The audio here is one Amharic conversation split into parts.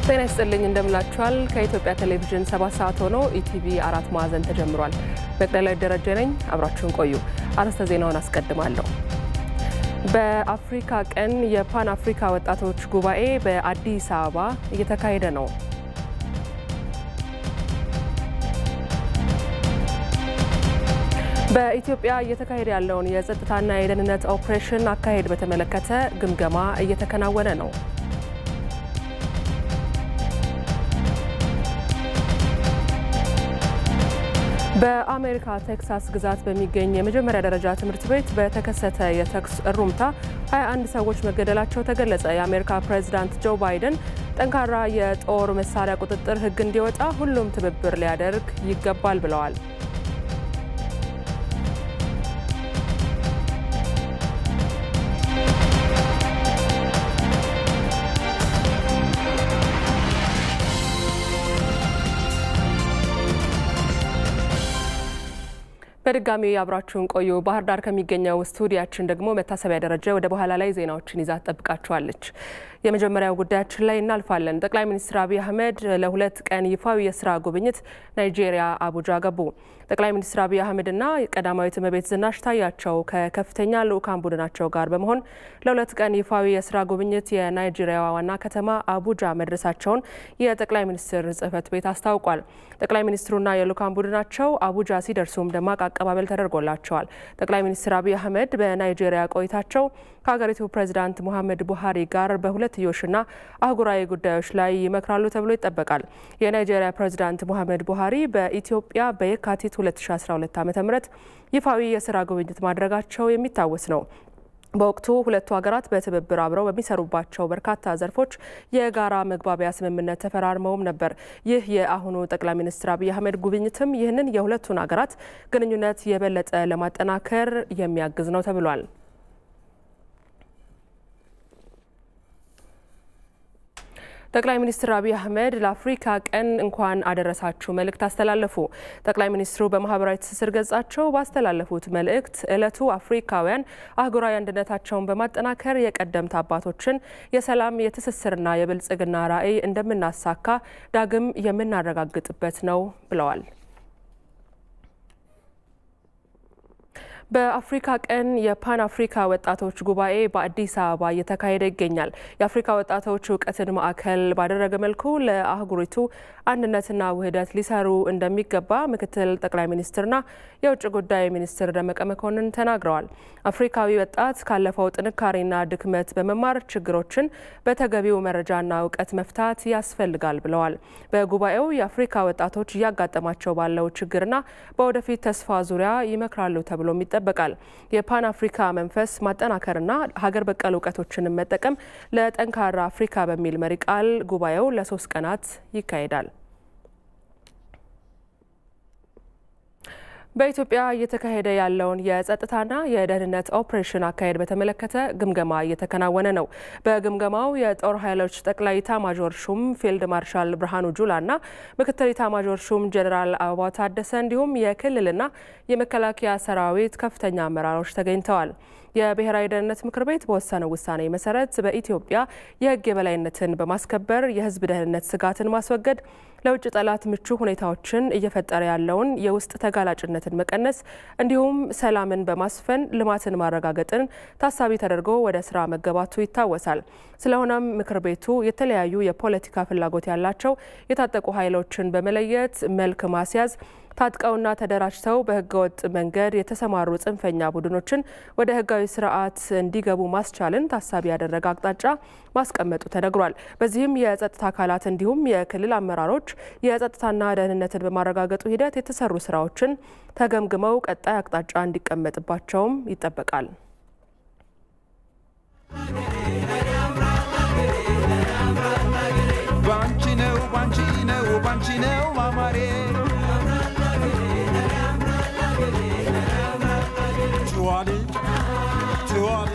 ጤና ይስጥልኝ እንደምላችኋል። ከኢትዮጵያ ቴሌቪዥን ሰባት ሰዓት ሆኖ ኢቲቪ አራት ማዕዘን ተጀምሯል። መቅደላዊ ደረጀ ነኝ። አብራችሁን ቆዩ። አርዕስተ ዜናውን አስቀድማለሁ። በአፍሪካ ቀን የፓን አፍሪካ ወጣቶች ጉባኤ በአዲስ አበባ እየተካሄደ ነው። በኢትዮጵያ እየተካሄደ ያለውን የጸጥታና የደህንነት ኦፕሬሽን አካሄድ በተመለከተ ግምገማ እየተከናወነ ነው። በአሜሪካ ቴክሳስ ግዛት በሚገኝ የመጀመሪያ ደረጃ ትምህርት ቤት በተከሰተ የተኩስ እሩምታ 21 ሰዎች መገደላቸው ተገለጸ። የአሜሪካ ፕሬዝዳንት ጆ ባይደን ጠንካራ የጦር መሳሪያ ቁጥጥር ሕግ እንዲወጣ ሁሉም ትብብር ሊያደርግ ይገባል ብለዋል። በድጋሚ አብራችሁን ቆዩ። ባህር ዳር ከሚገኘው ስቱዲያችን ደግሞ መታሰቢያ ደረጀ ወደ በኋላ ላይ ዜናዎችን ይዛ ትጠብቃችኋለች። የመጀመሪያው ጉዳያችን ላይ እናልፋለን። ጠቅላይ ሚኒስትር አብይ አህመድ ለሁለት ቀን ይፋዊ የስራ ጉብኝት ናይጄሪያ አቡጃ ገቡ። ጠቅላይ ሚኒስትር አብይ አህመድና ቀዳማዊት እመቤት ዝናሽ ታያቸው ከከፍተኛ ልዑካን ቡድናቸው ጋር በመሆን ለሁለት ቀን ይፋዊ የስራ ጉብኝት የናይጄሪያ ዋና ከተማ አቡጃ መድረሳቸውን የጠቅላይ ሚኒስትር ጽህፈት ቤት አስታውቋል። ጠቅላይ ሚኒስትሩና የልዑካን ቡድናቸው አቡጃ ሲደርሱም ደማቅ አቀባበል ተደርጎላቸዋል። ጠቅላይ ሚኒስትር አብይ አህመድ በናይጄሪያ ቆይታቸው ከሀገሪቱ ፕሬዚዳንት ሙሐመድ ቡሃሪ ጋር በሁለትዮሽና አህጉራዊ ጉዳዮች ላይ ይመክራሉ ተብሎ ይጠበቃል። የናይጄሪያ ፕሬዚዳንት ሙሐመድ ቡሃሪ በኢትዮጵያ በየካቲት 2012 ዓ ም ይፋዊ የስራ ጉብኝት ማድረጋቸው የሚታወስ ነው። በወቅቱ ሁለቱ ሀገራት በትብብር አብረው በሚሰሩባቸው በርካታ ዘርፎች የጋራ መግባቢያ ስምምነት ተፈራርመውም ነበር። ይህ የአሁኑ ጠቅላይ ሚኒስትር አብይ አህመድ ጉብኝትም ይህንን የሁለቱን ሀገራት ግንኙነት የበለጠ ለማጠናከር የሚያግዝ ነው ተብሏል። ጠቅላይ ሚኒስትር አብይ አህመድ ለአፍሪካ ቀን እንኳን አደረሳችሁ መልእክት አስተላለፉ። ጠቅላይ ሚኒስትሩ በማህበራዊ ትስስር ገጻቸው ባስተላለፉት መልእክት ዕለቱ አፍሪካውያን አህጉራዊ አንድነታቸውን በማጠናከር የቀደምት አባቶችን የሰላም የትስስርና የብልጽግና ራዕይ እንደምናሳካ ዳግም የምናረጋግጥበት ነው ብለዋል። በአፍሪካ ቀን የፓን አፍሪካ ወጣቶች ጉባኤ በአዲስ አበባ እየተካሄደ ይገኛል። የአፍሪካ ወጣቶች እውቀትን ማዕከል ባደረገ መልኩ ለአህጉሪቱ አንድነትና ውህደት ሊሰሩ እንደሚገባ ምክትል ጠቅላይ ሚኒስትርና የውጭ ጉዳይ ሚኒስትር ደመቀ መኮንን ተናግረዋል። አፍሪካዊ ወጣት ካለፈው ጥንካሬና ድክመት በመማር ችግሮችን በተገቢው መረጃና እውቀት መፍታት ያስፈልጋል ብለዋል። በጉባኤው የአፍሪካ ወጣቶች እያጋጠማቸው ባለው ችግርና በወደፊት ተስፋ ዙሪያ ይመክራሉ ተብሎም ይጠበቃል። የፓን አፍሪካ መንፈስ ማጠናከርና ሀገር በቀል እውቀቶችንም መጠቀም ለጠንካራ አፍሪካ በሚል መሪ ቃል ጉባኤው ለሶስት ቀናት ይካሄዳል። በኢትዮጵያ እየተካሄደ ያለውን የጸጥታና የደህንነት ኦፕሬሽን አካሄድ በተመለከተ ግምገማ እየተከናወነ ነው። በግምገማው የጦር ኃይሎች ጠቅላይ ኢታማዦር ሹም ፊልድ ማርሻል ብርሃኑ ጁላና ምክትል ኢታማዦር ሹም ጀኔራል አበባው ታደሰ እንዲሁም የክልልና የመከላከያ ሰራዊት ከፍተኛ አመራሮች ተገኝተዋል። የብሔራዊ ደህንነት ምክር ቤት በወሰነው ውሳኔ መሰረት በኢትዮጵያ የሕግ የበላይነትን በማስከበር የሕዝብ ደህንነት ስጋትን ማስወገድ፣ ለውጭ ጠላት ምቹ ሁኔታዎችን እየፈጠረ ያለውን የውስጥ ተጋላጭነትን መቀነስ እንዲሁም ሰላምን በማስፈን ልማትን ማረጋገጥን ታሳቢ ተደርጎ ወደ ስራ መገባቱ ይታወሳል። ስለሆነም ምክር ቤቱ የተለያዩ የፖለቲካ ፍላጎት ያላቸው የታጠቁ ኃይሎችን በመለየት መልክ ማስያዝ ታጥቀውና ተደራጅተው በህገወጥ መንገድ የተሰማሩ ጽንፈኛ ቡድኖችን ወደ ህጋዊ ስርዓት እንዲገቡ ማስቻልን ታሳቢ ያደረገ አቅጣጫ ማስቀመጡ ተነግሯል። በዚህም የጸጥታ አካላት እንዲሁም የክልል አመራሮች የጸጥታና ደህንነትን በማረጋገጡ ሂደት የተሰሩ ስራዎችን ተገምግመው ቀጣይ አቅጣጫ እንዲቀመጥባቸውም ይጠበቃል። ባንቺ ነው ባንቺ ነው ባንቺ ነው ማማሬ ትዋል ትዋል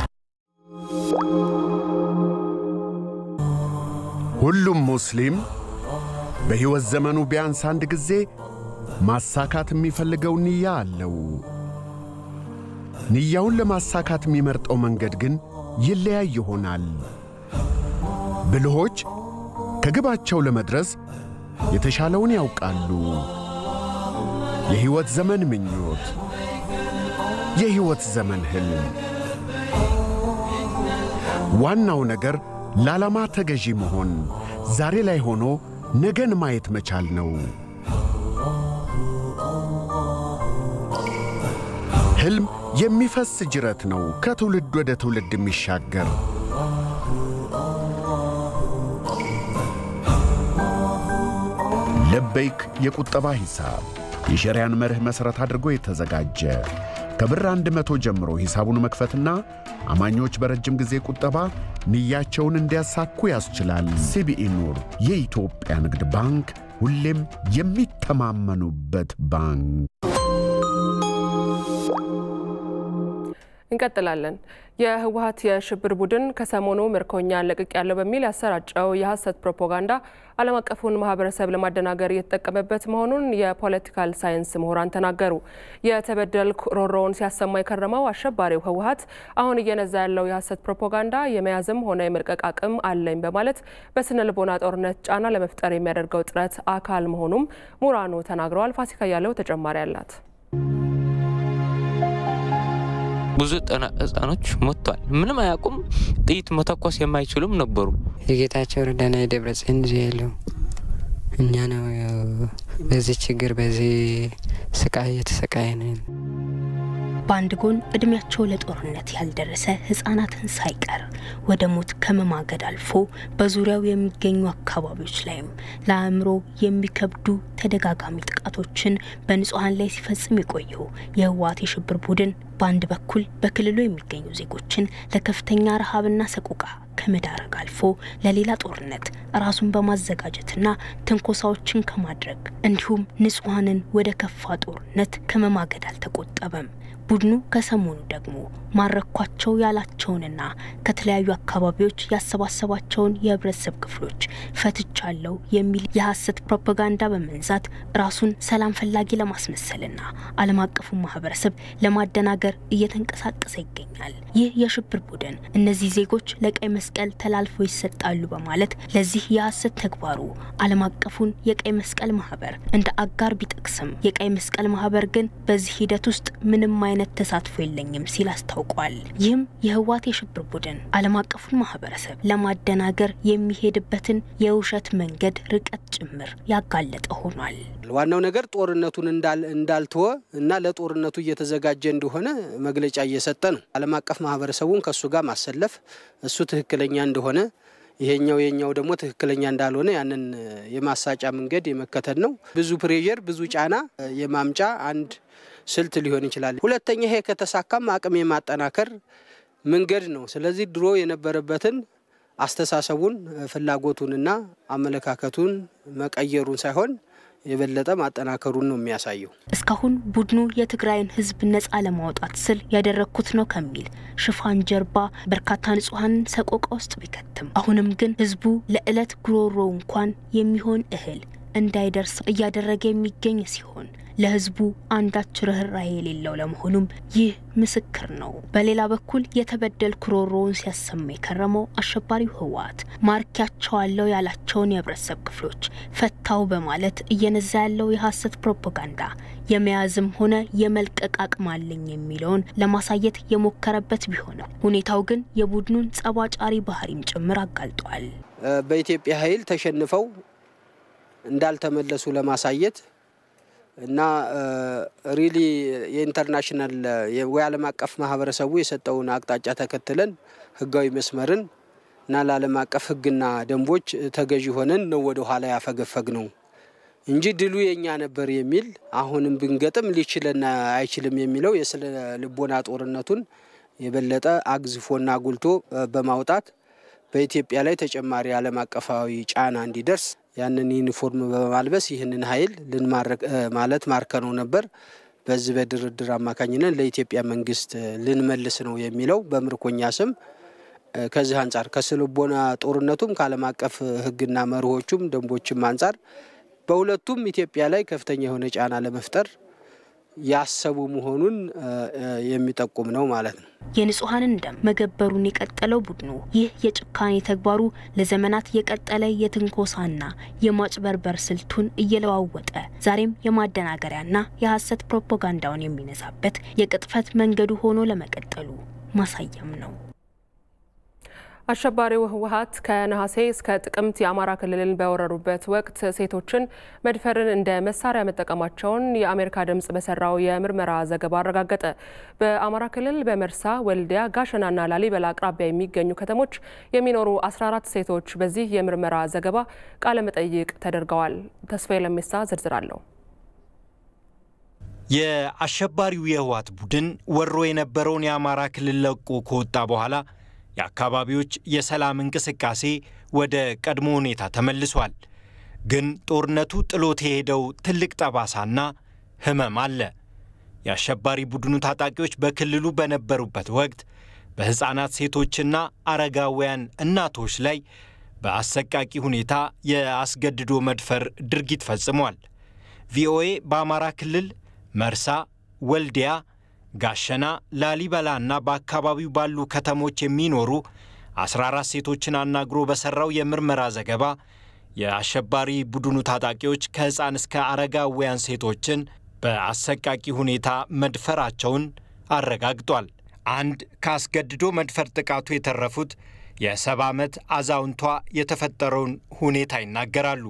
ሁሉም ሙስሊም በሕይወት ዘመኑ ቢያንስ አንድ ጊዜ ማሳካት የሚፈልገው ንያ አለው። ንያውን ለማሳካት የሚመርጠው መንገድ ግን ይለያይ ይሆናል። ብልሆች ከግባቸው ለመድረስ የተሻለውን ያውቃሉ። የሕይወት ዘመን ምኞት፣ የሕይወት ዘመን ሕልም። ዋናው ነገር ለዓላማ ተገዢ መሆን፣ ዛሬ ላይ ሆኖ ነገን ማየት መቻል ነው። ሕልም የሚፈስ ጅረት ነው፣ ከትውልድ ወደ ትውልድ የሚሻገር ለበይክ የቁጠባ ሂሳብ የሸሪያን መርህ መሠረት አድርጎ የተዘጋጀ ከብር አንድ መቶ ጀምሮ ሂሳቡን መክፈትና አማኞች በረጅም ጊዜ ቁጠባ ንያቸውን እንዲያሳኩ ያስችላል። ሲቢኢ ኑር የኢትዮጵያ ንግድ ባንክ ሁሌም የሚተማመኑበት ባንክ። እንቀጥላለን። የህወሀት የሽብር ቡድን ከሰሞኑ ምርኮኛ ለቅቅ ያለው በሚል ያሰራጨው የሐሰት ፕሮፓጋንዳ ዓለም አቀፉን ማህበረሰብ ለማደናገር እየተጠቀመበት መሆኑን የፖለቲካል ሳይንስ ምሁራን ተናገሩ። የተበደልኩ ሮሮውን ሲያሰማ የከረመው አሸባሪው ህወሀት አሁን እየነዛ ያለው የሐሰት ፕሮፓጋንዳ የመያዝም ሆነ የመልቀቅ አቅም አለኝ በማለት በስነ ልቦና ጦርነት ጫና ለመፍጠር የሚያደርገው ጥረት አካል መሆኑም ምሁራኑ ተናግረዋል። ፋሲካ ያለው ተጨማሪ አላት። ብዙ ህጻኖች ሞቷል። ምንም አያውቁም። ጥይት መተኮስ የማይችሉም ነበሩ። የጌታቸው ረዳና የደብረጽዮን ልጅ ያለው እኛ ነው። በዚህ ችግር በዚህ ስቃይ እየተሰቃየን በአንድ ጎን እድሜያቸው ለጦርነት ያልደረሰ ህጻናትን ሳይቀር ወደ ሞት ከመማገድ አልፎ በዙሪያው የሚገኙ አካባቢዎች ላይም ለአእምሮ የሚከብዱ ተደጋጋሚ ጥቃቶችን በንጹሐን ላይ ሲፈጽም የቆየው የህወሓት የሽብር ቡድን በአንድ በኩል በክልሉ የሚገኙ ዜጎችን ለከፍተኛ ረሃብና ሰቆቃ ከመዳረግ አልፎ ለሌላ ጦርነት ራሱን በማዘጋጀትና ትንኮሳዎችን ከማድረግ እንዲሁም ንጹሐንን ወደ ከፋ ጦርነት ከመማገድ አልተቆጠበም። ቡድኑ ከሰሞኑ ደግሞ ማረኳቸው ያላቸውንና ከተለያዩ አካባቢዎች ያሰባሰባቸውን የህብረተሰብ ክፍሎች ፈትቻለሁ የሚል የሐሰት ፕሮፓጋንዳ በመንዛት ራሱን ሰላም ፈላጊ ለማስመሰልና ዓለም አቀፉን ማህበረሰብ ለማደናገር እየተንቀሳቀሰ ይገኛል። ይህ የሽብር ቡድን እነዚህ ዜጎች ለቀይ መስቀል ተላልፈው ይሰጣሉ በማለት ለዚህ የሐሰት ተግባሩ ዓለም አቀፉን የቀይ መስቀል ማህበር እንደ አጋር ቢጠቅስም የቀይ መስቀል ማህበር ግን በዚህ ሂደት ውስጥ ምንም አይነት ተሳትፎ የለኝም ሲል አስታውቋል። ይህም የህወሓት የሽብር ቡድን ዓለም አቀፉን ማህበረሰብ ለማደናገር የሚሄድበትን የውሸት መንገድ ርቀት ጭምር ያጋለጠ ሆኗል። ዋናው ነገር ጦርነቱን እንዳልተወ እና ለጦርነቱ እየተዘጋጀ እንደሆነ መግለጫ እየሰጠ ነው። ዓለም አቀፍ ማህበረሰቡን ከእሱ ጋር ማሰለፍ እሱ ትክክለኛ እንደሆነ ይሄኛው የኛው ደግሞ ትክክለኛ እንዳልሆነ ያንን የማሳጫ መንገድ የመከተል ነው። ብዙ ፕሬዠር፣ ብዙ ጫና የማምጫ አንድ ስልት ሊሆን ይችላል። ሁለተኛ ይሄ ከተሳካም አቅም የማጠናከር መንገድ ነው። ስለዚህ ድሮ የነበረበትን አስተሳሰቡን ፍላጎቱንና አመለካከቱን መቀየሩን ሳይሆን የበለጠ ማጠናከሩን ነው የሚያሳየው። እስካሁን ቡድኑ የትግራይን ህዝብ ነጻ ለማውጣት ስል ያደረግኩት ነው ከሚል ሽፋን ጀርባ በርካታ ንጹሐንን ሰቆቃ ውስጥ ቢከትም አሁንም ግን ህዝቡ ለዕለት ጉሮሮ እንኳን የሚሆን እህል እንዳይደርስ እያደረገ የሚገኝ ሲሆን ለህዝቡ አንዳች ርኅራኄ የሌለው ለመሆኑም ይህ ምስክር ነው። በሌላ በኩል የተበደል ክሮሮውን ሲያሰማ የከረመው አሸባሪው ህወሓት ማርኪያቸዋለሁ ያላቸውን የህብረተሰብ ክፍሎች ፈታው በማለት እየነዛ ያለው የሐሰት ፕሮፓጋንዳ የመያዝም ሆነ የመልቀቅ አቅም አለኝ የሚለውን ለማሳየት የሞከረበት ቢሆንም ሁኔታው ግን የቡድኑን ጸባጫሪ ባህሪም ጭምር አጋልጧል። በኢትዮጵያ ኃይል ተሸንፈው እንዳልተመለሱ ለማሳየት እና ሪሊ የኢንተርናሽናል ወይ ዓለም አቀፍ ማህበረሰቡ የሰጠውን አቅጣጫ ተከትለን ህጋዊ መስመርን እና ለዓለም አቀፍ ህግና ደንቦች ተገዢ ሆነን ነው ወደ ኋላ ያፈገፈግ ነው እንጂ ድሉ የኛ ነበር የሚል አሁንም ብንገጥም ሊችለን አይችልም የሚለው የስነ ልቦና ጦርነቱን የበለጠ አግዝፎና አጉልቶ በማውጣት በኢትዮጵያ ላይ ተጨማሪ ዓለም አቀፋዊ ጫና እንዲደርስ ያንን ዩኒፎርም በማልበስ ይህንን ኃይል ልንማረክ ማለት ማርከነው ነበር። በዚህ በድርድር አማካኝነት ለኢትዮጵያ መንግስት ልንመልስ ነው የሚለው በምርኮኛ ስም ከዚህ አንጻር ከስልቦና ጦርነቱም ከዓለም አቀፍ ህግና መርሆቹም ደንቦችም አንጻር በሁለቱም ኢትዮጵያ ላይ ከፍተኛ የሆነ ጫና ለመፍጠር ያሰቡ መሆኑን የሚጠቁም ነው ማለት ነው። የንጹሐንን ደም መገበሩን የቀጠለው ቡድኑ ይህ የጭካኔ ተግባሩ ለዘመናት የቀጠለ የትንኮሳና የማጭበርበር ስልቱን እየለዋወጠ ዛሬም የማደናገሪያና የሐሰት ፕሮፓጋንዳውን የሚነዛበት የቅጥፈት መንገዱ ሆኖ ለመቀጠሉ ማሳያም ነው። አሸባሪው ህወሀት ከነሐሴ እስከ ጥቅምት የአማራ ክልልን በወረሩበት ወቅት ሴቶችን መድፈርን እንደ መሳሪያ መጠቀማቸውን የአሜሪካ ድምጽ በሰራው የምርመራ ዘገባ አረጋገጠ። በአማራ ክልል በመርሳ፣ ወልዲያ፣ ጋሸናና ላሊበላ አቅራቢያ የሚገኙ ከተሞች የሚኖሩ 14 ሴቶች በዚህ የምርመራ ዘገባ ቃለ መጠይቅ ተደርገዋል። ተስፋዬ ለሜሳ ዝርዝር አለው። የአሸባሪው የህወሀት ቡድን ወሮ የነበረውን የአማራ ክልል ለቆ ከወጣ በኋላ የአካባቢዎች የሰላም እንቅስቃሴ ወደ ቀድሞ ሁኔታ ተመልሷል። ግን ጦርነቱ ጥሎት የሄደው ትልቅ ጠባሳና ህመም አለ። የአሸባሪ ቡድኑ ታጣቂዎች በክልሉ በነበሩበት ወቅት በሕፃናት ሴቶችና አረጋውያን እናቶች ላይ በአሰቃቂ ሁኔታ የአስገድዶ መድፈር ድርጊት ፈጽሟል። ቪኦኤ በአማራ ክልል መርሳ፣ ወልዲያ ጋሸና፣ ላሊበላ እና በአካባቢው ባሉ ከተሞች የሚኖሩ 14 ሴቶችን አናግሮ በሠራው የምርመራ ዘገባ የአሸባሪ ቡድኑ ታጣቂዎች ከሕፃን እስከ አረጋውያን ሴቶችን በአሰቃቂ ሁኔታ መድፈራቸውን አረጋግጧል። አንድ ከአስገድዶ መድፈር ጥቃቱ የተረፉት የሰባ ዓመት አዛውንቷ የተፈጠረውን ሁኔታ ይናገራሉ።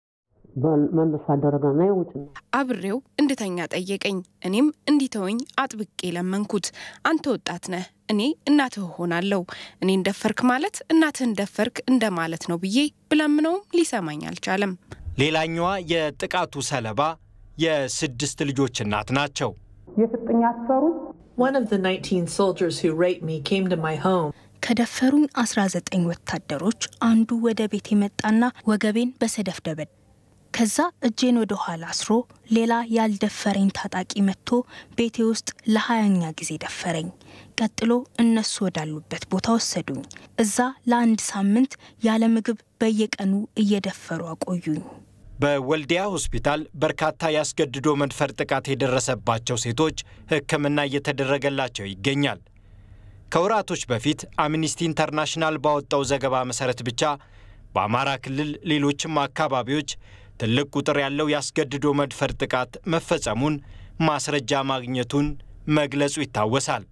መልሶ አደረገና ውጭና አብሬው እንድተኛ ጠየቀኝ። እኔም እንዲተወኝ አጥብቄ ለመንኩት። አንተ ወጣት ነህ፣ እኔ እናትህ ሆናለሁ። እኔን ደፈርክ ማለት እናትህን ደፈርክ እንደማለት ነው ብዬ ብለምነውም ሊሰማኝ አልቻለም። ሌላኛዋ የጥቃቱ ሰለባ የስድስት ልጆች እናት ናቸው። የፍጥኝ አሰሩ One of the 19 soldiers who raped me came to my home. ከደፈሩኝ 19 ወታደሮች አንዱ ወደ ቤት የመጣና ወገቤን በሰደፍ ደበድ ከዛ እጄን ወደ ኋላ አስሮ ሌላ ያልደፈረኝ ታጣቂ መጥቶ ቤቴ ውስጥ ለሀያኛ ጊዜ ደፈረኝ። ቀጥሎ እነሱ ወዳሉበት ቦታ ወሰዱኝ። እዛ ለአንድ ሳምንት ያለ ምግብ በየቀኑ እየደፈሩ አቆዩኝ። በወልዲያ ሆስፒታል በርካታ ያስገድዶ መድፈር ጥቃት የደረሰባቸው ሴቶች ሕክምና እየተደረገላቸው ይገኛል። ከወራቶች በፊት አምኒስቲ ኢንተርናሽናል ባወጣው ዘገባ መሠረት ብቻ በአማራ ክልል ሌሎችም አካባቢዎች ትልቅ ቁጥር ያለው ያስገድዶ መድፈር ጥቃት መፈጸሙን ማስረጃ ማግኘቱን መግለጹ ይታወሳል።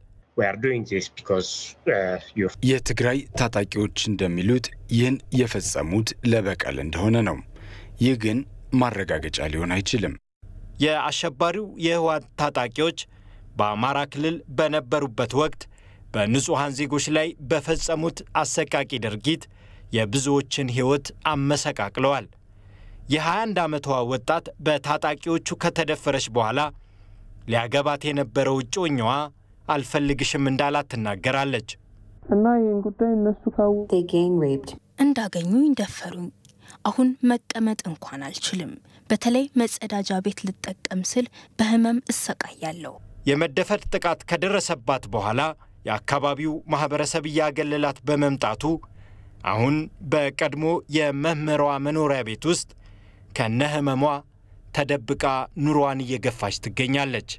የትግራይ ታጣቂዎች እንደሚሉት ይህን የፈጸሙት ለበቀል እንደሆነ ነው። ይህ ግን ማረጋገጫ ሊሆን አይችልም። የአሸባሪው የህወሓት ታጣቂዎች በአማራ ክልል በነበሩበት ወቅት በንጹሐን ዜጎች ላይ በፈጸሙት አሰቃቂ ድርጊት የብዙዎችን ሕይወት አመሰቃቅለዋል። የ21 ዓመቷ ወጣት በታጣቂዎቹ ከተደፈረች በኋላ ሊያገባት የነበረው እጮኛዋ አልፈልግሽም እንዳላት ትናገራለች። እና ይህን ጉዳይ እነሱ ካው እንዳገኙኝ ደፈሩኝ። አሁን መቀመጥ እንኳን አልችልም። በተለይ መጸዳጃ ቤት ልጠቀም ስል በህመም እሰቃያለሁ። የመደፈር ጥቃት ከደረሰባት በኋላ የአካባቢው ማኅበረሰብ እያገለላት በመምጣቱ አሁን በቀድሞ የመምህሯ መኖሪያ ቤት ውስጥ ከነ ህመሟ ተደብቃ ኑሯን እየገፋች ትገኛለች።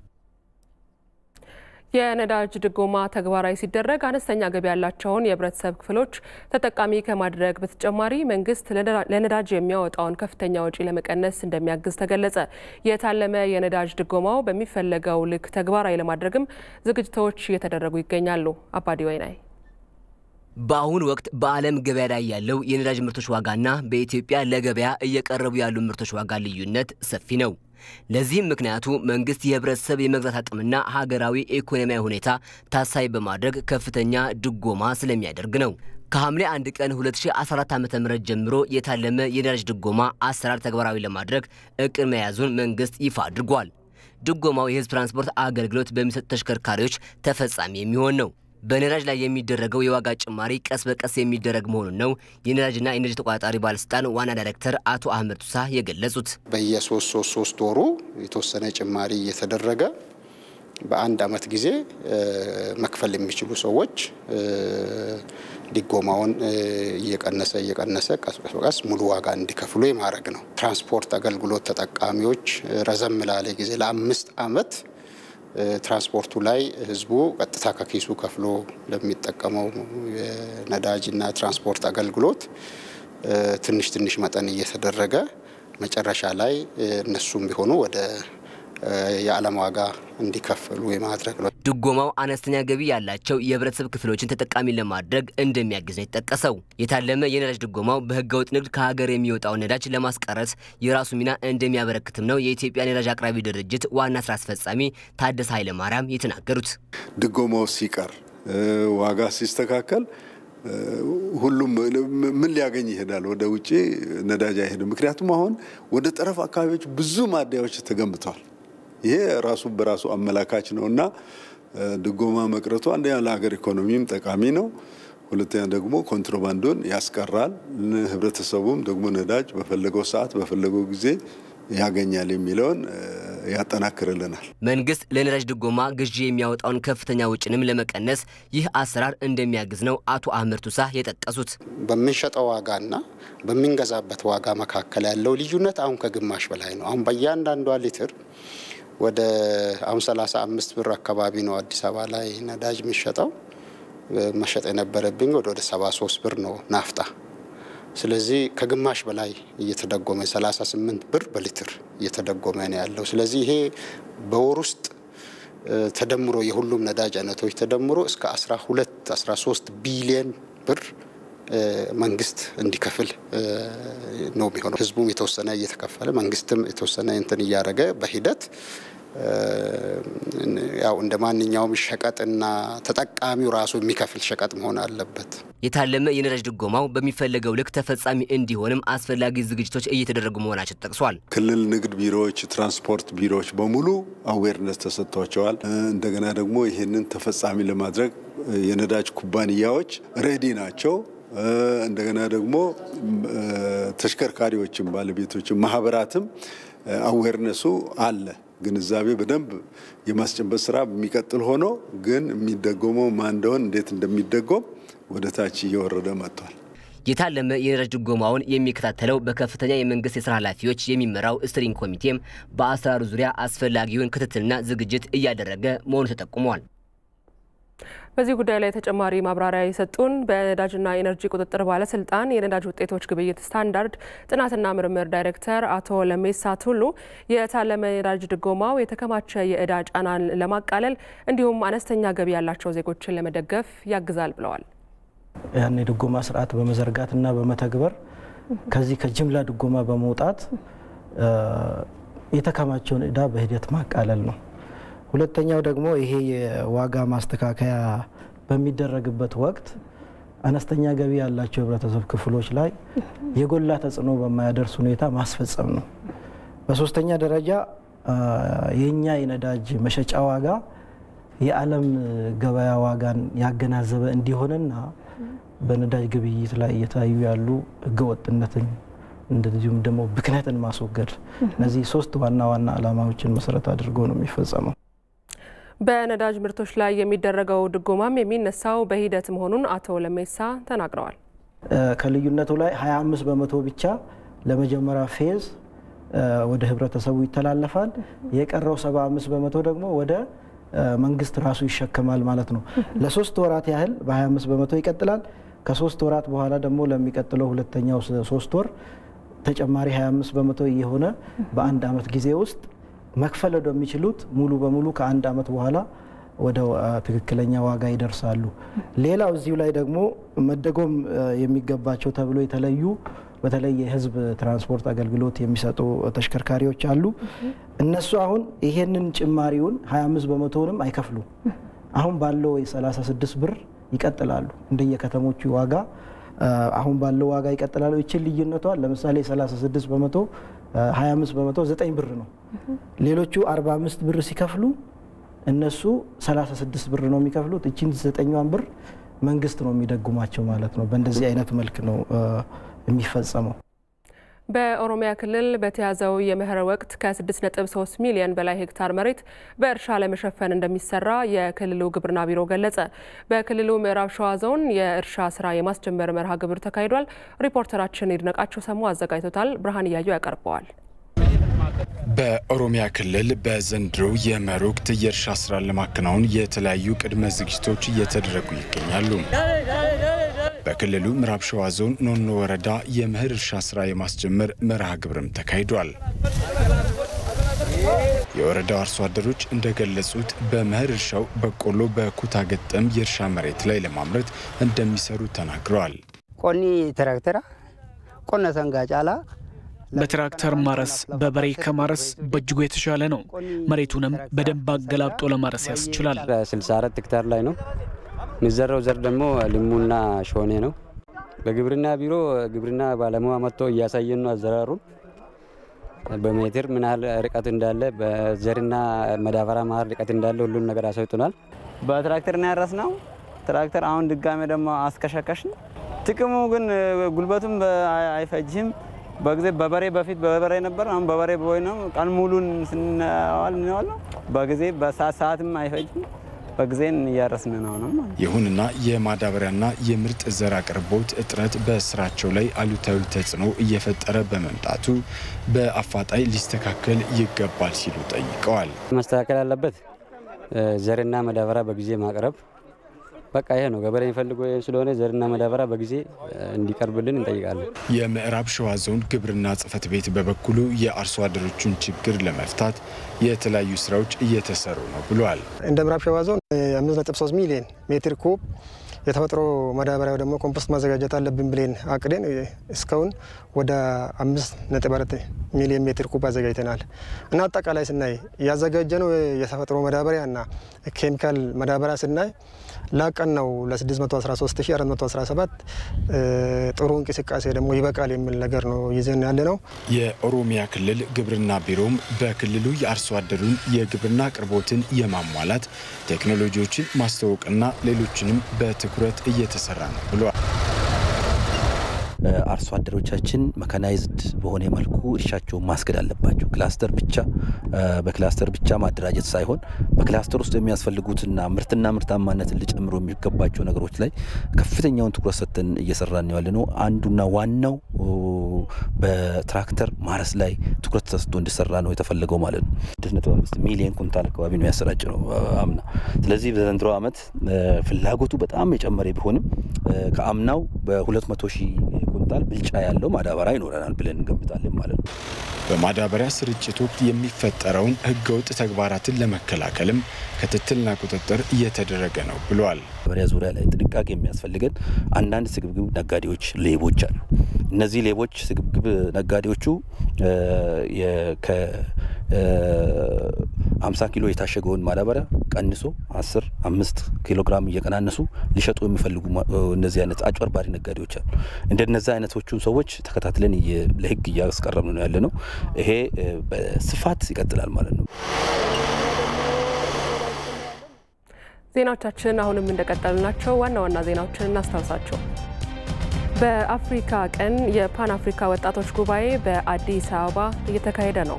የነዳጅ ድጎማ ተግባራዊ ሲደረግ አነስተኛ ገቢ ያላቸውን የህብረተሰብ ክፍሎች ተጠቃሚ ከማድረግ በተጨማሪ መንግስት ለነዳጅ የሚያወጣውን ከፍተኛ ወጪ ለመቀነስ እንደሚያግዝ ተገለጸ። የታለመ የነዳጅ ድጎማው በሚፈለገው ልክ ተግባራዊ ለማድረግም ዝግጅቶች እየተደረጉ ይገኛሉ። አባዲ ወይናይ በአሁኑ ወቅት በዓለም ገበያ ላይ ያለው የነዳጅ ምርቶች ዋጋና በኢትዮጵያ ለገበያ እየቀረቡ ያሉ ምርቶች ዋጋ ልዩነት ሰፊ ነው። ለዚህም ምክንያቱ መንግስት የህብረተሰብ የመግዛት አቅምና ሀገራዊ ኢኮኖሚያዊ ሁኔታ ታሳቢ በማድረግ ከፍተኛ ድጎማ ስለሚያደርግ ነው። ከሐምሌ 1 ቀን 2014 ዓ ም ጀምሮ የታለመ የነዳጅ ድጎማ አሰራር ተግባራዊ ለማድረግ እቅድ መያዙን መንግስት ይፋ አድርጓል። ድጎማው የህዝብ ትራንስፖርት አገልግሎት በሚሰጡ ተሽከርካሪዎች ተፈጻሚ የሚሆን ነው። በነዳጅ ላይ የሚደረገው የዋጋ ጭማሪ ቀስ በቀስ የሚደረግ መሆኑን ነው የነዳጅና ኢነርጂ ተቆጣጣሪ ባለስልጣን ዋና ዳይሬክተር አቶ አህመድ ቱሳ የገለጹት። በየሶስት ሶስት ሶስት ወሩ የተወሰነ ጭማሪ እየተደረገ በአንድ አመት ጊዜ መክፈል የሚችሉ ሰዎች ድጎማውን እየቀነሰ እየቀነሰ ቀስ በቀስ ሙሉ ዋጋ እንዲከፍሉ የማድረግ ነው። ትራንስፖርት አገልግሎት ተጠቃሚዎች ረዘም ላለ ጊዜ ለአምስት አመት ትራንስፖርቱ ላይ ህዝቡ ቀጥታ ከኪሱ ከፍሎ ለሚጠቀመው የነዳጅና ትራንስፖርት አገልግሎት ትንሽ ትንሽ መጠን እየተደረገ መጨረሻ ላይ እነሱም ቢሆኑ ወደ የዓለም ዋጋ እንዲከፍሉ የማድረግ ነው። ድጎማው አነስተኛ ገቢ ያላቸው የህብረተሰብ ክፍሎችን ተጠቃሚ ለማድረግ እንደሚያግዝ ነው የተጠቀሰው። የታለመ የነዳጅ ድጎማው በህገወጥ ንግድ ከሀገር የሚወጣው ነዳጅ ለማስቀረት የራሱ ሚና እንደሚያበረክትም ነው የኢትዮጵያ ነዳጅ አቅራቢ ድርጅት ዋና ስራ አስፈጻሚ ታደሰ ኃይለማርያም የተናገሩት። ድጎማው ሲቀር ዋጋ ሲስተካከል ሁሉም ምን ሊያገኝ ይሄዳል? ወደ ውጭ ነዳጅ አይሄድም። ምክንያቱም አሁን ወደ ጠረፍ አካባቢዎች ብዙ ማደያዎች ተገንብተዋል። ይሄ ራሱ በራሱ አመላካች ነው እና ድጎማ መቅረቱ አንደኛ ለሀገር ኢኮኖሚም ጠቃሚ ነው። ሁለተኛ ደግሞ ኮንትሮባንዱን ያስቀራል። ህብረተሰቡም ደግሞ ነዳጅ በፈለገው ሰዓት በፈለገው ጊዜ ያገኛል የሚለውን ያጠናክርልናል። መንግስት ለነዳጅ ድጎማ ግዢ የሚያወጣውን ከፍተኛ ውጭንም ለመቀነስ ይህ አሰራር እንደሚያግዝ ነው አቶ አህመድ ቱሳ የጠቀሱት። በምንሸጠው ዋጋና በምንገዛበት ዋጋ መካከል ያለው ልዩነት አሁን ከግማሽ በላይ ነው። አሁን በእያንዳንዷ ሊትር ወደ አሁን 35 ብር አካባቢ ነው አዲስ አበባ ላይ ነዳጅ የሚሸጠው። መሸጥ የነበረብኝ ወደ ወደ 73 ብር ነው ናፍጣ። ስለዚህ ከግማሽ በላይ እየተደጎመ 38 ብር በሊትር እየተደጎመ ነው ያለው። ስለዚህ ይሄ በወር ውስጥ ተደምሮ የሁሉም ነዳጅ አይነቶች ተደምሮ እስከ 12 13 ቢሊየን ብር መንግስት እንዲከፍል ነው የሚሆነው። ህዝቡም የተወሰነ እየተከፈለ መንግስትም የተወሰነ እንትን እያደረገ በሂደት ያው እንደ ማንኛውም ሸቀጥና ተጠቃሚው ራሱ የሚከፍል ሸቀጥ መሆን አለበት። የታለመ የነዳጅ ድጎማው በሚፈለገው ልክ ተፈጻሚ እንዲሆንም አስፈላጊ ዝግጅቶች እየተደረጉ መሆናቸው ተጠቅሷል። ክልል ንግድ ቢሮዎች፣ ትራንስፖርት ቢሮዎች በሙሉ አዌርነስ ተሰጥቷቸዋል። እንደገና ደግሞ ይህንን ተፈጻሚ ለማድረግ የነዳጅ ኩባንያዎች ሬዲ ናቸው። እንደገና ደግሞ ተሽከርካሪዎችም ባለቤቶችም ማህበራትም አዌርነሱ አለ። ግንዛቤ በደንብ የማስጨበጥ ስራ የሚቀጥል ሆኖ ግን የሚደጎመው ማን እንደሆን እንዴት እንደሚደጎም ወደ ታች እየወረደ መጥቷል። የታለመ የነዳጅ ድጎማውን የሚከታተለው በከፍተኛ የመንግስት የስራ ኃላፊዎች የሚመራው ስትሪንግ ኮሚቴም በአሰራሩ ዙሪያ አስፈላጊውን ክትትልና ዝግጅት እያደረገ መሆኑ ተጠቁሟል። በዚህ ጉዳይ ላይ ተጨማሪ ማብራሪያ የሰጡን በነዳጅና ኢነርጂ ቁጥጥር ባለስልጣን የነዳጅ ውጤቶች ግብይት ስታንዳርድ ጥናትና ምርምር ዳይሬክተር አቶ ለሜሳ ቱሉ የታለመ የነዳጅ ድጎማው የተከማቸ የእዳ ጫናን ለማቃለል እንዲሁም አነስተኛ ገቢ ያላቸው ዜጎችን ለመደገፍ ያግዛል ብለዋል። ያን የድጎማ ስርዓት በመዘርጋትና በመተግበር ከዚህ ከጅምላ ድጎማ በመውጣት የተከማቸውን እዳ በሂደት ማቃለል ነው። ሁለተኛው ደግሞ ይሄ የዋጋ ማስተካከያ በሚደረግበት ወቅት አነስተኛ ገቢ ያላቸው የህብረተሰብ ክፍሎች ላይ የጎላ ተጽዕኖ በማያደርስ ሁኔታ ማስፈጸም ነው። በሶስተኛ ደረጃ የእኛ የነዳጅ መሸጫ ዋጋ የዓለም ገበያ ዋጋን ያገናዘበ እንዲሆንና በነዳጅ ግብይት ላይ እየታዩ ያሉ ህገወጥነትን እንደዚሁም ደግሞ ብክነትን ማስወገድ እነዚህ ሶስት ዋና ዋና ዓላማዎችን መሰረት አድርጎ ነው የሚፈጸመው። በነዳጅ ምርቶች ላይ የሚደረገው ድጎማም የሚነሳው በሂደት መሆኑን አቶ ለሜሳ ተናግረዋል። ከልዩነቱ ላይ 25 በመቶ ብቻ ለመጀመሪያ ፌዝ ወደ ህብረተሰቡ ይተላለፋል። የቀረው 75 በመቶ ደግሞ ወደ መንግስት ራሱ ይሸከማል ማለት ነው። ለሶስት ወራት ያህል በ25 በመቶ ይቀጥላል። ከሶስት ወራት በኋላ ደግሞ ለሚቀጥለው ሁለተኛው ሶስት ወር ተጨማሪ 25 በመቶ እየሆነ በአንድ አመት ጊዜ ውስጥ መክፈል ወደሚችሉት ሙሉ በሙሉ ከአንድ አመት በኋላ ወደ ትክክለኛ ዋጋ ይደርሳሉ። ሌላው እዚሁ ላይ ደግሞ መደጎም የሚገባቸው ተብሎ የተለዩ በተለይ የህዝብ ትራንስፖርት አገልግሎት የሚሰጡ ተሽከርካሪዎች አሉ። እነሱ አሁን ይሄንን ጭማሪውን 25 በመቶውንም አይከፍሉም። አሁን ባለው የ36 ብር ይቀጥላሉ። እንደየከተሞቹ ዋጋ አሁን ባለው ዋጋ ይቀጥላሉ። ይችን ልዩነቷን ለምሳሌ 36 በመቶ 25 በመቶ 9 ብር ነው። ሌሎቹ 45 ብር ሲከፍሉ እነሱ 36 ብር ነው የሚከፍሉት። እችን ዘጠኛዋን ብር መንግስት ነው የሚደጉማቸው ማለት ነው። በእንደዚህ አይነት መልክ ነው የሚፈጸመው። በኦሮሚያ ክልል በተያዘው የመኸር ወቅት ከ6.3 ሚሊዮን በላይ ሄክታር መሬት በእርሻ ለመሸፈን እንደሚሰራ የክልሉ ግብርና ቢሮ ገለጸ። በክልሉ ምዕራብ ሸዋ ዞን የእርሻ ስራ የማስጀመር መርሃ ግብር ተካሂዷል። ሪፖርተራችን ይድነቃቸው ሰሙ አዘጋጅቶታል። ብርሃን እያየው ያቀርበዋል። በኦሮሚያ ክልል በዘንድሮ የመኸር ወቅት የእርሻ ስራን ለማከናወን የተለያዩ ቅድመ ዝግጅቶች እየተደረጉ ይገኛሉ። በክልሉ ምዕራብ ሸዋ ዞን ኖኖ ወረዳ የመኸር እርሻ ስራ የማስጀመር መርሃ ግብርም ተካሂዷል። የወረዳው አርሶ አደሮች እንደገለጹት በመኸር እርሻው በቆሎ በኩታ ገጠም የእርሻ መሬት ላይ ለማምረት እንደሚሰሩ ተናግረዋል። ቆኒ ትራክተራ ቆነ ሰንጋ ጫላ በትራክተር ማረስ በበሬ ከማረስ በእጅጉ የተሻለ ነው። መሬቱንም በደንብ አገላብጦ ለማረስ ያስችላል። 64 ሄክታር ላይ ነው የሚዘራው። ዘር ደግሞ ልሙና ሾኔ ነው። በግብርና ቢሮ ግብርና ባለሙያ መጥቶ እያሳየን ነው አዘራሩን በሜትር ምን ያህል ርቀት እንዳለ በዘርና መዳበሪያ መሀል ርቀት እንዳለ ሁሉን ነገር አሳይቶናል። በትራክተር ነው ያረስ ነው። ትራክተር አሁን ድጋሜ ደግሞ አስከሸከሽን። ጥቅሙ ግን ጉልበቱም አይፈጅም። በጊዜ በበሬ በፊት በበሬ ነበር። አሁን በበሬ ቦይ ነው። ቀን ሙሉን ስንዋል እንዋል ነው። በጊዜ በሰዓት ሰዓትም አይፈጅም። በጊዜን እያረስን ነው ነው። ይሁንና የማዳበሪያና የምርጥ ዘር አቅርቦት እጥረት በስራቸው ላይ አሉታዊ ተጽዕኖ እየፈጠረ በመምጣቱ በአፋጣኝ ሊስተካከል ይገባል ሲሉ ጠይቀዋል። መስተካከል ያለበት ዘርና ማዳበሪያ በጊዜ ማቅረብ በቃ ይሄ ነው ገበሬ የሚፈልገው ይሄ ስለሆነ ዘርና ማዳበሪያ በጊዜ እንዲቀርብልን እንጠይቃለን። የምዕራብ ሸዋ ዞን ግብርና ጽሕፈት ቤት በበኩሉ የአርሶ አደሮቹን ችግር ለመፍታት የተለያዩ ስራዎች እየተሰሩ ነው ብሏል። እንደ ምዕራብ ሸዋ ዞን 5.3 ሚሊዮን ሜትር ኩብ የተፈጥሮ ማዳበሪያ ደግሞ ኮምፖስት ማዘጋጀት አለብን ብለን አቅደን እስካሁን ወደ 5.4 ሚሊዮን ሜትር ኩብ አዘጋጅተናል እና አጠቃላይ ስናይ ያዘጋጀነው የተፈጥሮ ማዳበሪያ እና ኬሚካል ማዳበሪያ ስናይ ላቀን ነው ለ613417 ጥሩ እንቅስቃሴ ደግሞ ይበቃል የሚል ነገር ነው ይዘን ያለ ነው። የኦሮሚያ ክልል ግብርና ቢሮም በክልሉ የአርሶ አደሩን የግብርና አቅርቦትን የማሟላት ቴክኖሎጂዎችን ማስተዋወቅና ሌሎችንም በትኩረት እየተሰራ ነው ብሏል። አርሶ አደሮቻችን መካናይዝድ በሆነ መልኩ እርሻቸውን ማስገድ አለባቸው። ክላስተር ብቻ በክላስተር ብቻ ማደራጀት ሳይሆን በክላስተር ውስጥ የሚያስፈልጉትና ምርትና ምርታማነትን ሊጨምሩ የሚገባቸው ነገሮች ላይ ከፍተኛውን ትኩረት ሰጥተን እየሰራን ያለ ነው። አንዱና ዋናው በትራክተር ማረስ ላይ ትኩረት ተሰጥቶ እንዲሰራ ነው የተፈለገው ማለት ነው። ስድስት ነጥብ አምስት ሚሊዮን ኩንታል አካባቢ ነው ያሰራጭ ነው አምና። ስለዚህ በዘንድሮ ዓመት ፍላጎቱ በጣም የጨመረ ቢሆንም ከአምናው በሁለት መቶ ሺህ ኩንታል ብልጫ ያለው ማዳበሪያ ይኖረናል ብለን እንገምታለን ማለት ነው። በማዳበሪያ ስርጭት ወቅት የሚፈጠረውን ህገወጥ ተግባራትን ለመከላከልም ክትትልና ቁጥጥር እየተደረገ ነው ብሏል። ማዳበሪያ ዙሪያ ላይ ጥንቃቄ የሚያስፈልገን አንዳንድ ስግብግብ ነጋዴዎች፣ ሌቦች አሉ። እነዚህ ሌቦች ስግብግብ ነጋዴዎቹ ከ50 ኪሎ የታሸገውን ማዳበሪያ ቀንሶ 10 አምስት ኪሎ ግራም እየቀናነሱ ሊሸጡ የሚፈልጉ እነዚህ አይነት አጭበርባሪ ነጋዴዎች አሉ። እንደነዚህ አይነቶቹን ሰዎች ተከታትለን ለህግ እያስቀረብን ነው ያለ ነው። ይሄ በስፋት ይቀጥላል ማለት ነው። ዜናዎቻችን አሁንም እንደቀጠሉ ናቸው። ዋና ዋና ዜናዎችን እናስታውሳቸው። በአፍሪካ ቀን የፓን አፍሪካ ወጣቶች ጉባኤ በአዲስ አበባ እየተካሄደ ነው።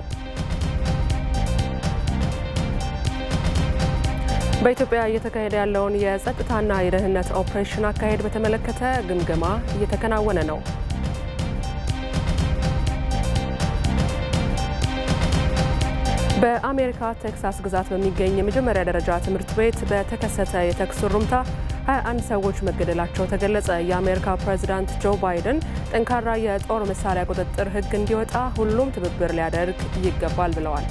በኢትዮጵያ እየተካሄደ ያለውን የጸጥታና የደህንነት ኦፕሬሽን አካሄድ በተመለከተ ግምገማ እየተከናወነ ነው። በአሜሪካ ቴክሳስ ግዛት በሚገኝ የመጀመሪያ ደረጃ ትምህርት ቤት በተከሰተ የተኩስ ሩምታ 21 ሰዎች መገደላቸው ተገለጸ። የአሜሪካ ፕሬዚዳንት ጆ ባይደን ጠንካራ የጦር መሳሪያ ቁጥጥር ሕግ እንዲወጣ ሁሉም ትብብር ሊያደርግ ይገባል ብለዋል።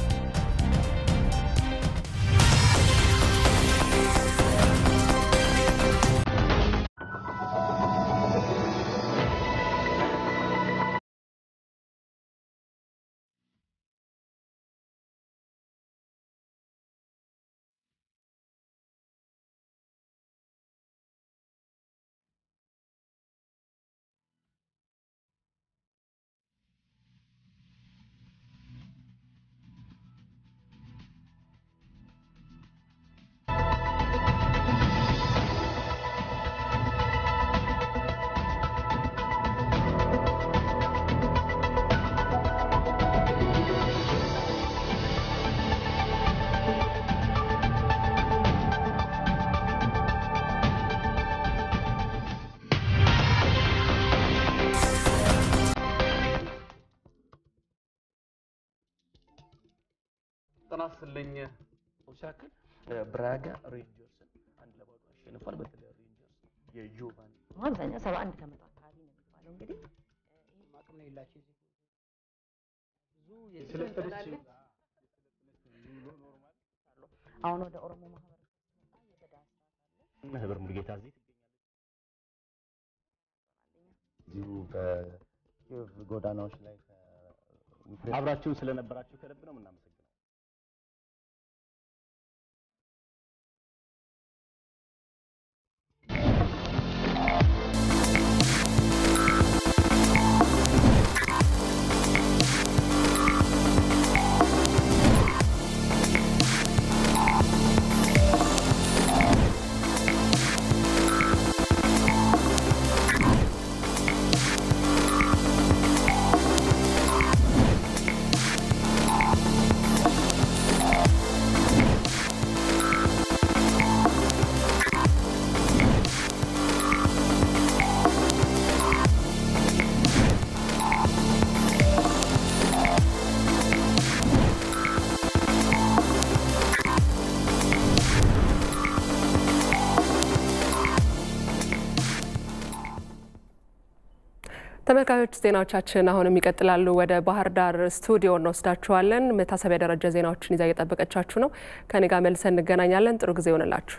ጤና ይስጥልኝ ሲያክል ብራጋ ሬንጀርስን አንድ ለባዶ አሸንፏል። በተለይ ሬንጀርስ የጆቫን አብዛኛው ሰባ አንድ ከመቶ አካባቢ ነው የሚባለው። እንግዲህ ይህም አቅም ነው የሌላቸው ብዙ አሁን ወደ ኦሮሞ ማህበረሰብ ህብር ሙሉጌታ እዚህ እዚሁ በኪዮቭ ጎዳናዎች ላይ አብራችሁን ስለነበራችሁ ከልብ ነው የምናመሰግነው። ተመልካቾች ዜናዎቻችን አሁንም ይቀጥላሉ። ወደ ባህር ዳር ስቱዲዮ እንወስዳችኋለን። መታሰቢያ ደረጃ ዜናዎችን ይዛ እየጠበቀቻችሁ ነው። ከኔ ጋር መልሰን እንገናኛለን። ጥሩ ጊዜ ይሆንላችሁ።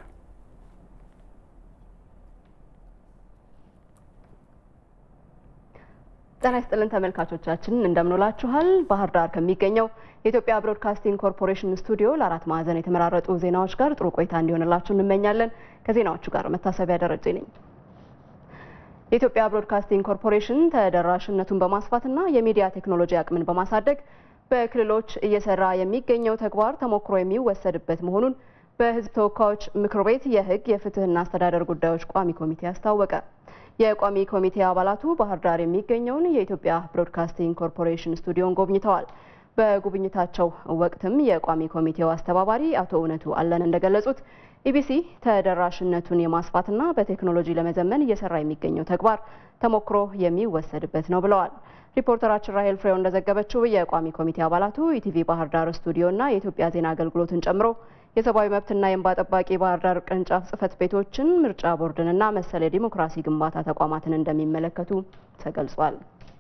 ጤና ይስጥልን ተመልካቾቻችን እንደምንውላችኋል። ባህር ዳር ከሚገኘው የኢትዮጵያ ብሮድካስቲንግ ኮርፖሬሽን ስቱዲዮ ለአራት ማዕዘን የተመራረጡ ዜናዎች ጋር ጥሩ ቆይታ እንዲሆንላችሁ እንመኛለን። ከዜናዎቹ ጋር መታሰቢያ ደረጀ ነኝ። የኢትዮጵያ ብሮድካስቲንግ ኮርፖሬሽን ተደራሽነቱን በማስፋትና የሚዲያ ቴክኖሎጂ አቅምን በማሳደግ በክልሎች እየሰራ የሚገኘው ተግባር ተሞክሮ የሚወሰድበት መሆኑን በሕዝብ ተወካዮች ምክር ቤት የሕግ የፍትህና አስተዳደር ጉዳዮች ቋሚ ኮሚቴ አስታወቀ። የቋሚ ኮሚቴ አባላቱ ባህር ዳር የሚገኘውን የኢትዮጵያ ብሮድካስቲንግ ኮርፖሬሽን ስቱዲዮን ጎብኝተዋል። በጉብኝታቸው ወቅትም የቋሚ ኮሚቴው አስተባባሪ አቶ እውነቱ አለን እንደገለጹት ኢቢሲ ተደራሽነቱን የማስፋትና በቴክኖሎጂ ለመዘመን እየሰራ የሚገኘው ተግባር ተሞክሮ የሚወሰድበት ነው ብለዋል። ሪፖርተራችን ራሄል ፍሬው እንደዘገበችው የቋሚ ኮሚቴ አባላቱ ኢቲቪ ባህር ዳር ስቱዲዮና የኢትዮጵያ ዜና አገልግሎትን ጨምሮ የሰብአዊ መብትና የእንባ ጠባቂ ባህር ዳር ቅርንጫፍ ጽህፈት ቤቶችን፣ ምርጫ ቦርድንና መሰል የዲሞክራሲ ግንባታ ተቋማትን እንደሚመለከቱ ተገልጿል።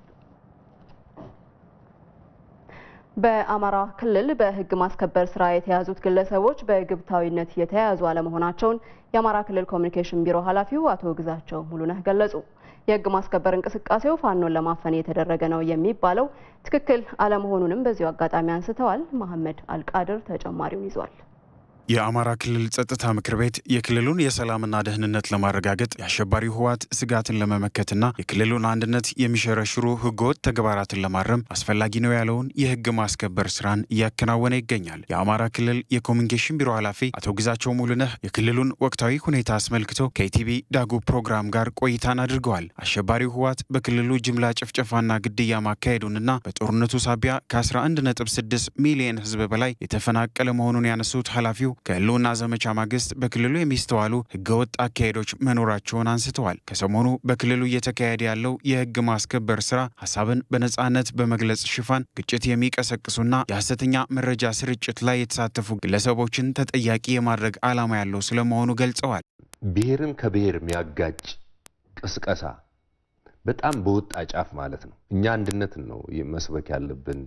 በአማራ ክልል በህግ ማስከበር ስራ የተያዙት ግለሰቦች በግብታዊነት የተያያዙ አለመሆናቸውን የአማራ ክልል ኮሚኒኬሽን ቢሮ ኃላፊው አቶ ግዛቸው ሙሉነህ ገለጹ። የህግ ማስከበር እንቅስቃሴው ፋኖን ለማፈን የተደረገ ነው የሚባለው ትክክል አለመሆኑንም በዚሁ አጋጣሚ አንስተዋል። መሐመድ አልቃድር ተጨማሪውን ይዟል። የአማራ ክልል ጸጥታ ምክር ቤት የክልሉን የሰላምና ደህንነት ለማረጋገጥ የአሸባሪው ህወሓት ስጋትን ለመመከትና የክልሉን አንድነት የሚሸረሽሩ ህገወጥ ተግባራትን ለማረም አስፈላጊ ነው ያለውን የህግ ማስከበር ስራን እያከናወነ ይገኛል። የአማራ ክልል የኮሚኒኬሽን ቢሮ ኃላፊ አቶ ግዛቸው ሙሉነህ የክልሉን ወቅታዊ ሁኔታ አስመልክቶ ከኢቲቪ ዳጉ ፕሮግራም ጋር ቆይታን አድርገዋል። አሸባሪው ህወሓት በክልሉ ጅምላ ጭፍጨፋና ግድያ ማካሄዱንና በጦርነቱ ሳቢያ ከ11.6 ሚሊዮን ህዝብ በላይ የተፈናቀለ መሆኑን ያነሱት ኃላፊው ከህልውና ዘመቻ ማግስት በክልሉ የሚስተዋሉ ህገወጥ አካሄዶች መኖራቸውን አንስተዋል። ከሰሞኑ በክልሉ እየተካሄደ ያለው የህግ ማስከበር ስራ ሀሳብን በነጻነት በመግለጽ ሽፋን ግጭት የሚቀሰቅሱና የሐሰተኛ መረጃ ስርጭት ላይ የተሳተፉ ግለሰቦችን ተጠያቂ የማድረግ ዓላማ ያለው ስለመሆኑ ገልጸዋል። ብሔርን ከብሔር የሚያጋጭ ቅስቀሳ በጣም በወጣ ጫፍ ማለት ነው። እኛ አንድነትን ነው መስበክ ያለብን።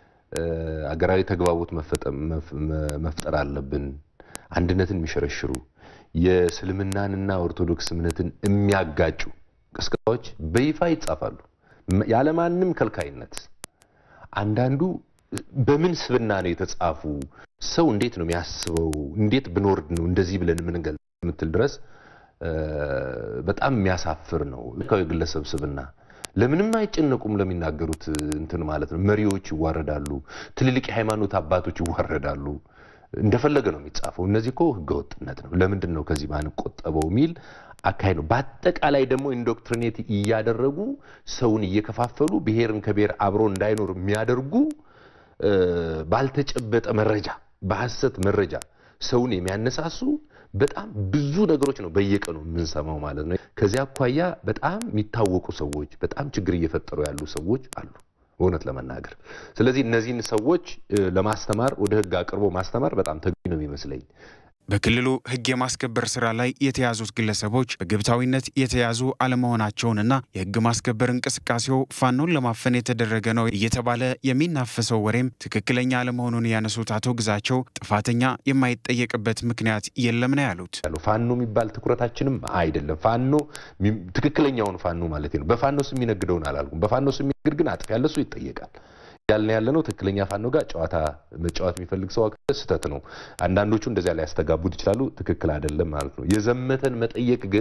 አገራዊ ተግባቦት መፍጠር አለብን። አንድነትን የሚሸረሽሩ የእስልምናንና ኦርቶዶክስ እምነትን የሚያጋጩ ቅስቀሳዎች በይፋ ይጻፋሉ ያለማንም ከልካይነት። አንዳንዱ በምን ስብና ነው የተጻፉ? ሰው እንዴት ነው የሚያስበው? እንዴት ብንወርድ ነው እንደዚህ ብለን የምንገልጽ የምትል ድረስ በጣም የሚያሳፍር ነው። ግለሰብ ስብና ለምንም አይጨነቁም ለሚናገሩት እንትን ማለት ነው። መሪዎች ይዋረዳሉ፣ ትልልቅ የሃይማኖት አባቶች ይዋረዳሉ። እንደፈለገ ነው የሚጻፈው። እነዚህ እኮ ህገወጥነት ነው። ለምንድን ነው ከዚህ ማንቆጠበው የሚል አካሄድ ነው። በአጠቃላይ ደግሞ ኢንዶክትሪኔት እያደረጉ ሰውን እየከፋፈሉ ብሔርን ከብሔር አብሮ እንዳይኖር የሚያደርጉ ባልተጨበጠ መረጃ፣ በሐሰት መረጃ ሰውን የሚያነሳሱ በጣም ብዙ ነገሮች ነው በየቀኑ የምንሰማው ማለት ነው። ከዚያ አኳያ በጣም የሚታወቁ ሰዎች በጣም ችግር እየፈጠሩ ያሉ ሰዎች አሉ። እውነት ለመናገር ስለዚህ እነዚህን ሰዎች ለማስተማር ወደ ህግ አቅርቦ ማስተማር በጣም ተገቢ ነው የሚመስለኝ። በክልሉ ህግ የማስከበር ስራ ላይ የተያዙት ግለሰቦች በግብታዊነት የተያዙ አለመሆናቸውንና የህግ ማስከበር እንቅስቃሴው ፋኖን ለማፈን የተደረገ ነው እየተባለ የሚናፈሰው ወሬም ትክክለኛ አለመሆኑን ያነሱት አቶ ግዛቸው ጥፋተኛ የማይጠየቅበት ምክንያት የለም ነው ያሉት። ፋኖ የሚባል ትኩረታችንም አይደለም። ፋኖ ትክክለኛውን ፋኖ ማለት ነው። በፋኖ ስም የሚነግደውን አላልኩም። በፋኖ ስም የሚነግድ ግን አጥፊ ያለ እሱ ይጠየቃል ያልን ያለ ነው። ትክክለኛ ፋኖ ጋር ጨዋታ መጫወት የሚፈልግ ሰው ስህተት ነው። አንዳንዶቹ እንደዚያ ላይ ያስተጋቡት ይችላሉ። ትክክል አይደለም ማለት ነው። የዘመተን መጠየቅ ግን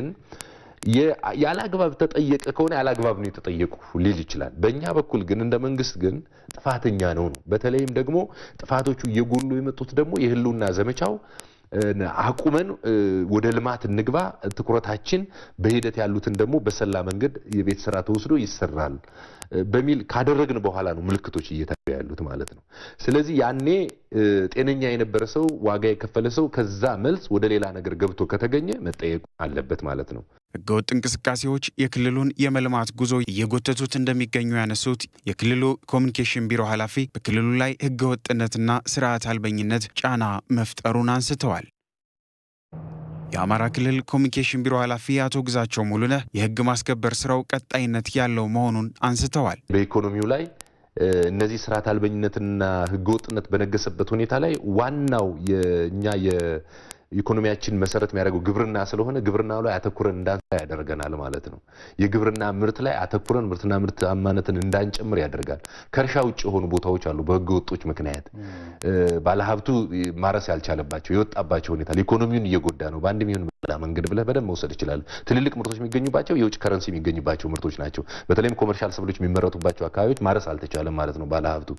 ያለ አግባብ ተጠየቀ ከሆነ ያለ አግባብ ነው የተጠየቁ ሊል ይችላል። በእኛ በኩል ግን እንደ መንግስት ግን ጥፋተኛ ነው ነው። በተለይም ደግሞ ጥፋቶቹ እየጎሉ የመጡት ደግሞ የህልውና ዘመቻው አቁመን ወደ ልማት እንግባ፣ ትኩረታችን በሂደት ያሉትን ደግሞ በሰላ መንገድ የቤት ስራ ተወስዶ ይሰራል በሚል ካደረግን በኋላ ነው ምልክቶች እየታዩ ያሉት ማለት ነው። ስለዚህ ያኔ ጤነኛ የነበረ ሰው ዋጋ የከፈለ ሰው ከዛ መልስ ወደ ሌላ ነገር ገብቶ ከተገኘ መጠየቁ አለበት ማለት ነው። ህገወጥ እንቅስቃሴዎች የክልሉን የመልማት ጉዞ እየጎተቱት እንደሚገኙ ያነሱት የክልሉ ኮሚኒኬሽን ቢሮ ኃላፊ በክልሉ ላይ ህገወጥነትና ስርዓት አልበኝነት ጫና መፍጠሩን አንስተዋል። የአማራ ክልል ኮሚኒኬሽን ቢሮ ኃላፊ አቶ ግዛቸው ሙሉነህ የህግ ማስከበር ስራው ቀጣይነት ያለው መሆኑን አንስተዋል። በኢኮኖሚው ላይ እነዚህ ስርዓት አልበኝነትና ህገወጥነት በነገሰበት ሁኔታ ላይ ዋናው የእኛ ኢኮኖሚያችን መሰረት የሚያደርገው ግብርና ስለሆነ ግብርናው ላይ አተኩረን እንዳንሰራ ያደርገናል ማለት ነው። የግብርና ምርት ላይ አተኩረን ምርትና ምርታማነትን እንዳንጨምር ያደርጋል። ከእርሻ ውጭ የሆኑ ቦታዎች አሉ። በህገ ወጦች ምክንያት ባለሀብቱ ማረስ ያልቻለባቸው የወጣባቸው ሁኔታ ኢኮኖሚውን እየጎዳ ነው። በአንድ የሚሆን በሌላ መንገድ ብለህ በደንብ መውሰድ ይችላል። ትልልቅ ምርቶች የሚገኙባቸው የውጭ ከረንሲ የሚገኙባቸው ምርቶች ናቸው። በተለይም ኮመርሻል ሰብሎች የሚመረቱባቸው አካባቢዎች ማረስ አልተቻለም ማለት ነው። ባለሀብቱ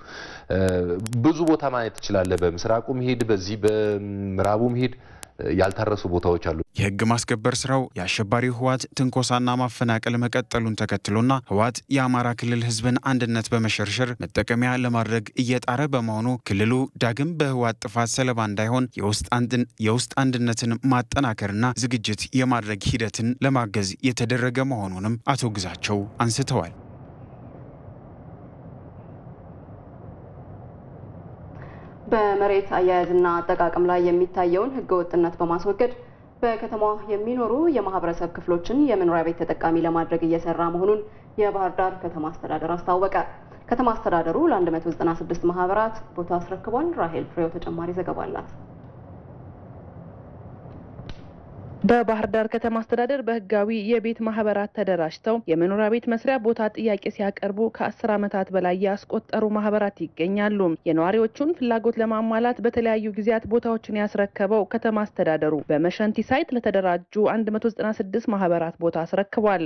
ብዙ ቦታ ማየት ትችላለህ። በምስራቁ ሄድ፣ በዚህ በምዕራቡ ሄድ ያልታረሱ ቦታዎች አሉ። የህግ ማስከበር ስራው የአሸባሪው ህወሓት ትንኮሳና ማፈናቀል መቀጠሉን ተከትሎና ህወሓት የአማራ ክልል ህዝብን አንድነት በመሸርሸር መጠቀሚያ ለማድረግ እየጣረ በመሆኑ ክልሉ ዳግም በህወሓት ጥፋት ሰለባ እንዳይሆን የውስጥ አንድነትን ማጠናከርና ዝግጅት የማድረግ ሂደትን ለማገዝ የተደረገ መሆኑንም አቶ ግዛቸው አንስተዋል። በመሬት አያያዝና አጠቃቀም ላይ የሚታየውን ህገወጥነት በማስወገድ በከተማዋ የሚኖሩ የማህበረሰብ ክፍሎችን የመኖሪያ ቤት ተጠቃሚ ለማድረግ እየሰራ መሆኑን የባህር ዳር ከተማ አስተዳደር አስታወቀ። ከተማ አስተዳደሩ ለ196 ማህበራት ቦታ አስረክቧል። ራሄል ፍሬው ተጨማሪ ዘገባ አላት። በባህር ዳር ከተማ አስተዳደር በህጋዊ የቤት ማህበራት ተደራጅተው የመኖሪያ ቤት መስሪያ ቦታ ጥያቄ ሲያቀርቡ ከአስር ዓመታት በላይ ያስቆጠሩ ማህበራት ይገኛሉ። የነዋሪዎቹን ፍላጎት ለማሟላት በተለያዩ ጊዜያት ቦታዎችን ያስረከበው ከተማ አስተዳደሩ በመሸንቲ ሳይት ለተደራጁ 196 ማህበራት ቦታ አስረክቧል።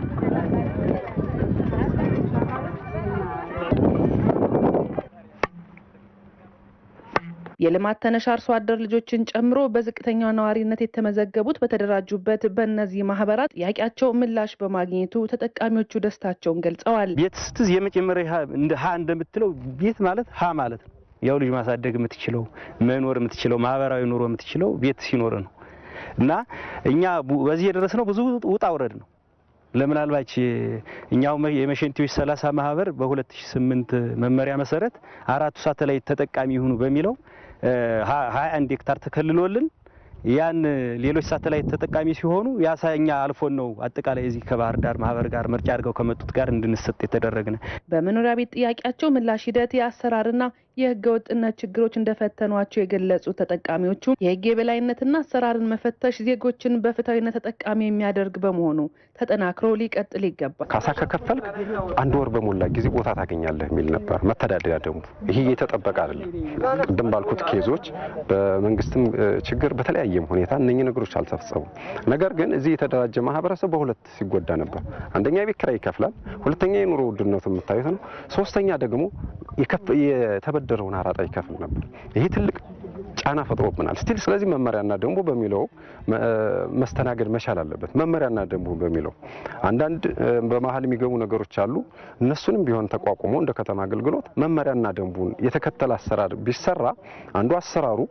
የልማት ተነሽ አርሶ አደር ልጆችን ጨምሮ በዝቅተኛ ነዋሪነት የተመዘገቡት በተደራጁበት በእነዚህ ማህበራት ጥያቄያቸው ምላሽ በማግኘቱ ተጠቃሚዎቹ ደስታቸውን ገልጸዋል። ቤት ስትዝ የመጀመሪያ እንደ ሀ እንደምትለው ቤት ማለት ሀ ማለት ነው። ያው ልጅ ማሳደግ የምትችለው መኖር የምትችለው ማህበራዊ ኑሮ የምትችለው ቤት ሲኖር ነው እና እኛ በዚህ የደረስነው ብዙ ውጣ ውረድ ነው። ለምናልባች እኛው የመሸንቲዎች ሰላሳ ማህበር በ2008 መመሪያ መሰረት አራቱ ሳተላይት ተጠቃሚ ይሁኑ በሚለው 21 ሄክታር ተከልሎልን ያን ሌሎች ሳተላይት ተጠቃሚ ሲሆኑ ያሳኛ አልፎን ነው አጠቃላይ እዚህ ከባህር ዳር ማህበር ጋር ምርጫ አድርገው ከመጡት ጋር እንድንሰጥ የተደረግነ። በመኖሪያ ቤት ጥያቄያቸው ምላሽ ሂደት የአሰራርና የህገ ወጥነት ችግሮች እንደፈተኗቸው የገለጹት ተጠቃሚዎቹ የህግ የበላይነትና አሰራርን መፈተሽ ዜጎችን በፍትሐዊነት ተጠቃሚ የሚያደርግ በመሆኑ ተጠናክሮ ሊቀጥል ይገባል። ካሳ ከከፈልክ አንድ ወር በሞላ ጊዜ ቦታ ታገኛለህ የሚል ነበር መተዳደሪያ ደንቡ። ይሄ የተጠበቀ አይደለም። ቅድም ባልኩት ኬዞች በመንግስትም ችግር በተለያየም ሁኔታ እነኚህ ነገሮች አልተፈጸሙም። ነገር ግን እዚህ የተደራጀ ማህበረሰብ በሁለት ሲጎዳ ነበር። አንደኛ የቤት ኪራይ ይከፍላል፣ ሁለተኛ የኑሮ ውድነቱ የምታዩት ነው፣ ሶስተኛ ደግሞ የተበደረውን አራጣ ይከፍል ነበር። ይሄ ትልቅ ጫና ፈጥሮብናል ስቲል። ስለዚህ መመሪያና ደንቡ በሚለው መስተናገድ መቻል አለበት። መመሪያና ደንቡ በሚለው አንዳንድ በመሀል የሚገቡ ነገሮች አሉ። እነሱንም ቢሆን ተቋቁሞ እንደ ከተማ አገልግሎት መመሪያና ደንቡን የተከተለ አሰራር ቢሰራ አንዱ አሰራሩ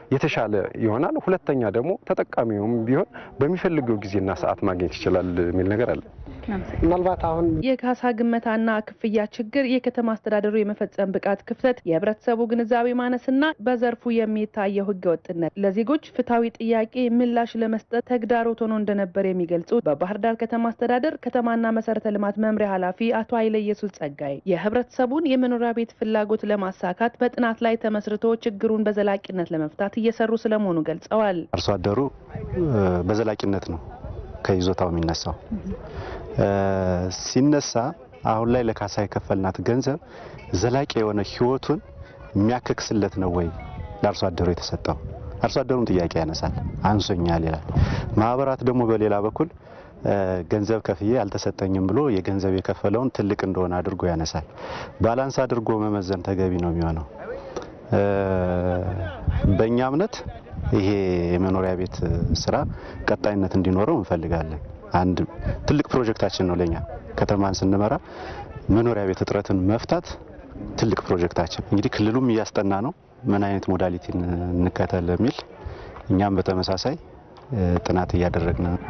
የተሻለ ይሆናል። ሁለተኛ ደግሞ ተጠቃሚውም ቢሆን በሚፈልገው ጊዜና ሰዓት ማግኘት ይችላል የሚል ነገር አለ። ምናልባት አሁን የካሳ ግመታና ክፍያ ችግር፣ የከተማ አስተዳደሩ የመፈጸም ብቃት ክፍተት፣ የህብረተሰቡ ግንዛቤ ማነስና በዘርፉ የሚታየው ህገወጥነት ለዜጎች ፍትሐዊ ጥያቄ ምላሽ ለመስጠት ተግዳሮት ሆኖ እንደነበር የሚገልጹ በባህር ዳር ከተማ አስተዳደር ከተማና መሰረተ ልማት መምሪያ ኃላፊ አቶ ኃይለ ኢየሱስ ጸጋይ የህብረተሰቡን የመኖሪያ ቤት ፍላጎት ለማሳካት በጥናት ላይ ተመስርቶ ችግሩን በዘላቂነት ለመፍታት እየሰሩ ስለመሆኑ ገልጸዋል። አርሶ አደሩ በዘላቂነት ነው ከይዞታው የሚነሳው ሲነሳ አሁን ላይ ለካሳ የከፈልናት ገንዘብ ዘላቂ የሆነ ህይወቱን የሚያከክስለት ነው ወይ ለአርሶ አደሩ የተሰጠው? አርሶ አደሩም ጥያቄ ያነሳል፣ አንሶኛል ይላል። ማህበራት ደግሞ በሌላ በኩል ገንዘብ ከፍዬ አልተሰጠኝም ብሎ የገንዘብ የከፈለውን ትልቅ እንደሆነ አድርጎ ያነሳል። ባላንስ አድርጎ መመዘን ተገቢ ነው የሚሆነው። በእኛ እምነት ይሄ የመኖሪያ ቤት ስራ ቀጣይነት እንዲኖረው እንፈልጋለን። አንድ ትልቅ ፕሮጀክታችን ነው ለኛ ከተማን ስንመራ መኖሪያ ቤት እጥረትን መፍታት ትልቅ ፕሮጀክታችን። እንግዲህ ክልሉም እያስጠና ነው ምን አይነት ሞዳሊቲ እንከተል የሚል እኛም በተመሳሳይ ጥናት እያደረግን ነው።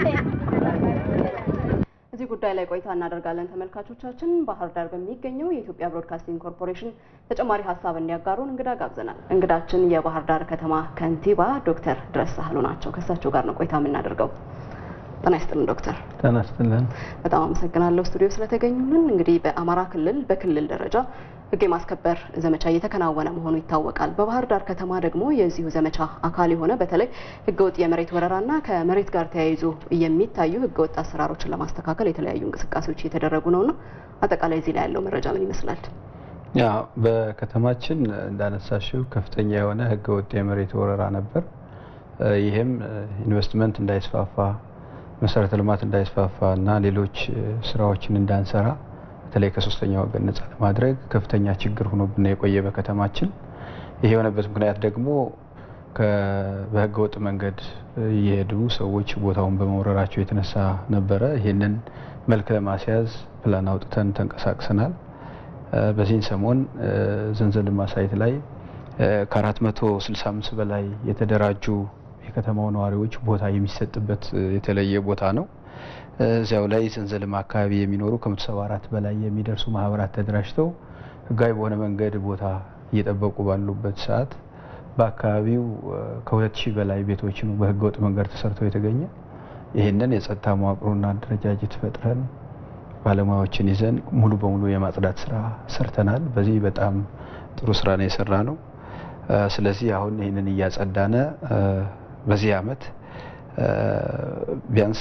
እዚህ ጉዳይ ላይ ቆይታ እናደርጋለን። ተመልካቾቻችን ባህር ዳር በሚገኘው የኢትዮጵያ ብሮድካስቲንግ ኮርፖሬሽን ተጨማሪ ሀሳብ እንዲያጋሩን እንግዳ ጋብዘናል። እንግዳችን የባህር ዳር ከተማ ከንቲባ ዶክተር ድረስ ሳህሉ ናቸው። ከእሳቸው ጋር ነው ቆይታ የምናደርገው። ጤና ይስጥልን ዶክተር። ጤና ይስጥልን። በጣም አመሰግናለሁ ስቱዲዮ ስለተገኙልን። እንግዲህ በአማራ ክልል በክልል ደረጃ ሕግ የማስከበር ዘመቻ እየተከናወነ መሆኑ ይታወቃል። በባህር ዳር ከተማ ደግሞ የዚሁ ዘመቻ አካል የሆነ በተለይ ሕገወጥ የመሬት ወረራና ከመሬት ጋር ተያይዞ የሚታዩ ሕገወጥ አሰራሮችን ለማስተካከል የተለያዩ እንቅስቃሴዎች እየተደረጉ ነውና አጠቃላይ እዚህ ላይ ያለው መረጃ ምን ይመስላል? ያ በከተማችን እንዳነሳሽው ከፍተኛ የሆነ ሕገወጥ የመሬት ወረራ ነበር። ይህም ኢንቨስትመንት እንዳይስፋፋ መሰረተ ልማት እንዳይስፋፋ እና ሌሎች ስራዎችን እንዳንሰራ በተለይ ከሶስተኛ ወገን ነጻ ለማድረግ ከፍተኛ ችግር ሆኖብን የቆየ በከተማችን። ይሄ የሆነበት ምክንያት ደግሞ በህገ ወጥ መንገድ እየሄዱ ሰዎች ቦታውን በመውረራቸው የተነሳ ነበረ። ይህንን መልክ ለማስያዝ ፕላን አውጥተን ተንቀሳቅሰናል። በዚህን ሰሞን ዘንዘልማ ሳይት ላይ ከ465 በላይ የተደራጁ የከተማው ነዋሪዎች ቦታ የሚሰጥበት የተለየ ቦታ ነው። እዚያው ላይ ዘንዘልማ አካባቢ የሚኖሩ ከ174 በላይ የሚደርሱ ማህበራት ተደራጅተው ህጋዊ በሆነ መንገድ ቦታ እየጠበቁ ባሉበት ሰዓት በአካባቢው ከሁለት ሺህ በላይ ቤቶች ነው በህገወጥ መንገድ ተሰርተው የተገኘ። ይህንን የጸጥታ መዋቅሩና አደረጃጀት ፈጥረን ባለሙያዎችን ይዘን ሙሉ በሙሉ የማጽዳት ስራ ሰርተናል። በዚህ በጣም ጥሩ ስራ ነው የሰራ ነው። ስለዚህ አሁን ይህንን እያጸዳነ በዚህ አመት ቢያንስ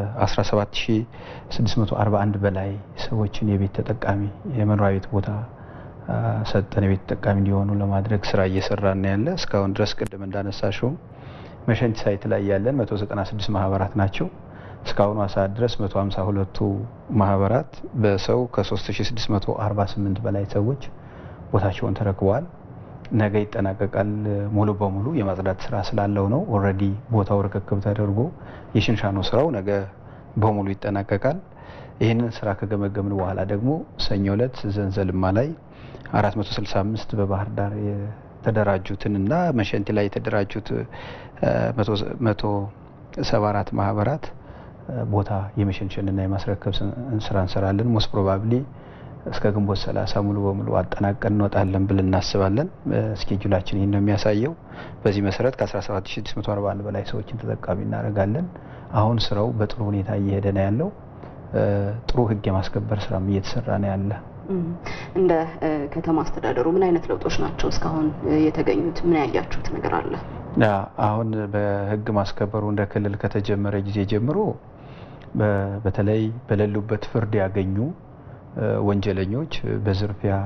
ከ17641 በላይ ሰዎችን የቤት ተጠቃሚ የመኖሪያ ቤት ቦታ ሰጠን የቤት ተጠቃሚ እንዲሆኑ ለማድረግ ስራ እየሰራን ያለ እስካሁን ድረስ ቅድም እንዳነሳሽውም መሸንቲ ሳይት ላይ ያለን 196 ማህበራት ናቸው። እስካሁኑ ሰዓት ድረስ 152ቱ ማህበራት በሰው ከ3648 በላይ ሰዎች ቦታቸውን ተረክበዋል። ነገ ይጠናቀቃል። ሙሉ በሙሉ የማጽዳት ስራ ስላለው ነው። ኦልሬዲ ቦታው ርክክብ ተደርጎ የሽንሻኖ ስራው ነገ በሙሉ ይጠናቀቃል። ይህንን ስራ ከገመገምን በኋላ ደግሞ ሰኞ ዕለት ዘንዘልማ ላይ 465 በባህር ዳር የተደራጁትን እና መሸንቲ ላይ የተደራጁት 174 ማህበራት ቦታ የመሸንሸንና የማስረከብ ስራ እንሰራለን። ሞስት ፕሮባብሊ እስከ ግንቦት 30 ሙሉ በሙሉ አጠናቀን እንወጣለን ብለን እናስባለን። ስኬጁላችን ይህን ነው የሚያሳየው። በዚህ መሰረት ከ17641 በላይ ሰዎችን ተጠቃሚ እናደርጋለን። አሁን ስራው በጥሩ ሁኔታ እየሄደ ነው ያለው። ጥሩ ህግ የማስከበር ስራም እየተሰራ ነው ያለ። እንደ ከተማ አስተዳደሩ ምን አይነት ለውጦች ናቸው እስካሁን የተገኙት? ምን ያያችሁት ነገር አለ? አሁን በህግ ማስከበሩ እንደ ክልል ከተጀመረ ጊዜ ጀምሮ በተለይ በሌሉበት ፍርድ ያገኙ ወንጀለኞች በዝርፊያ፣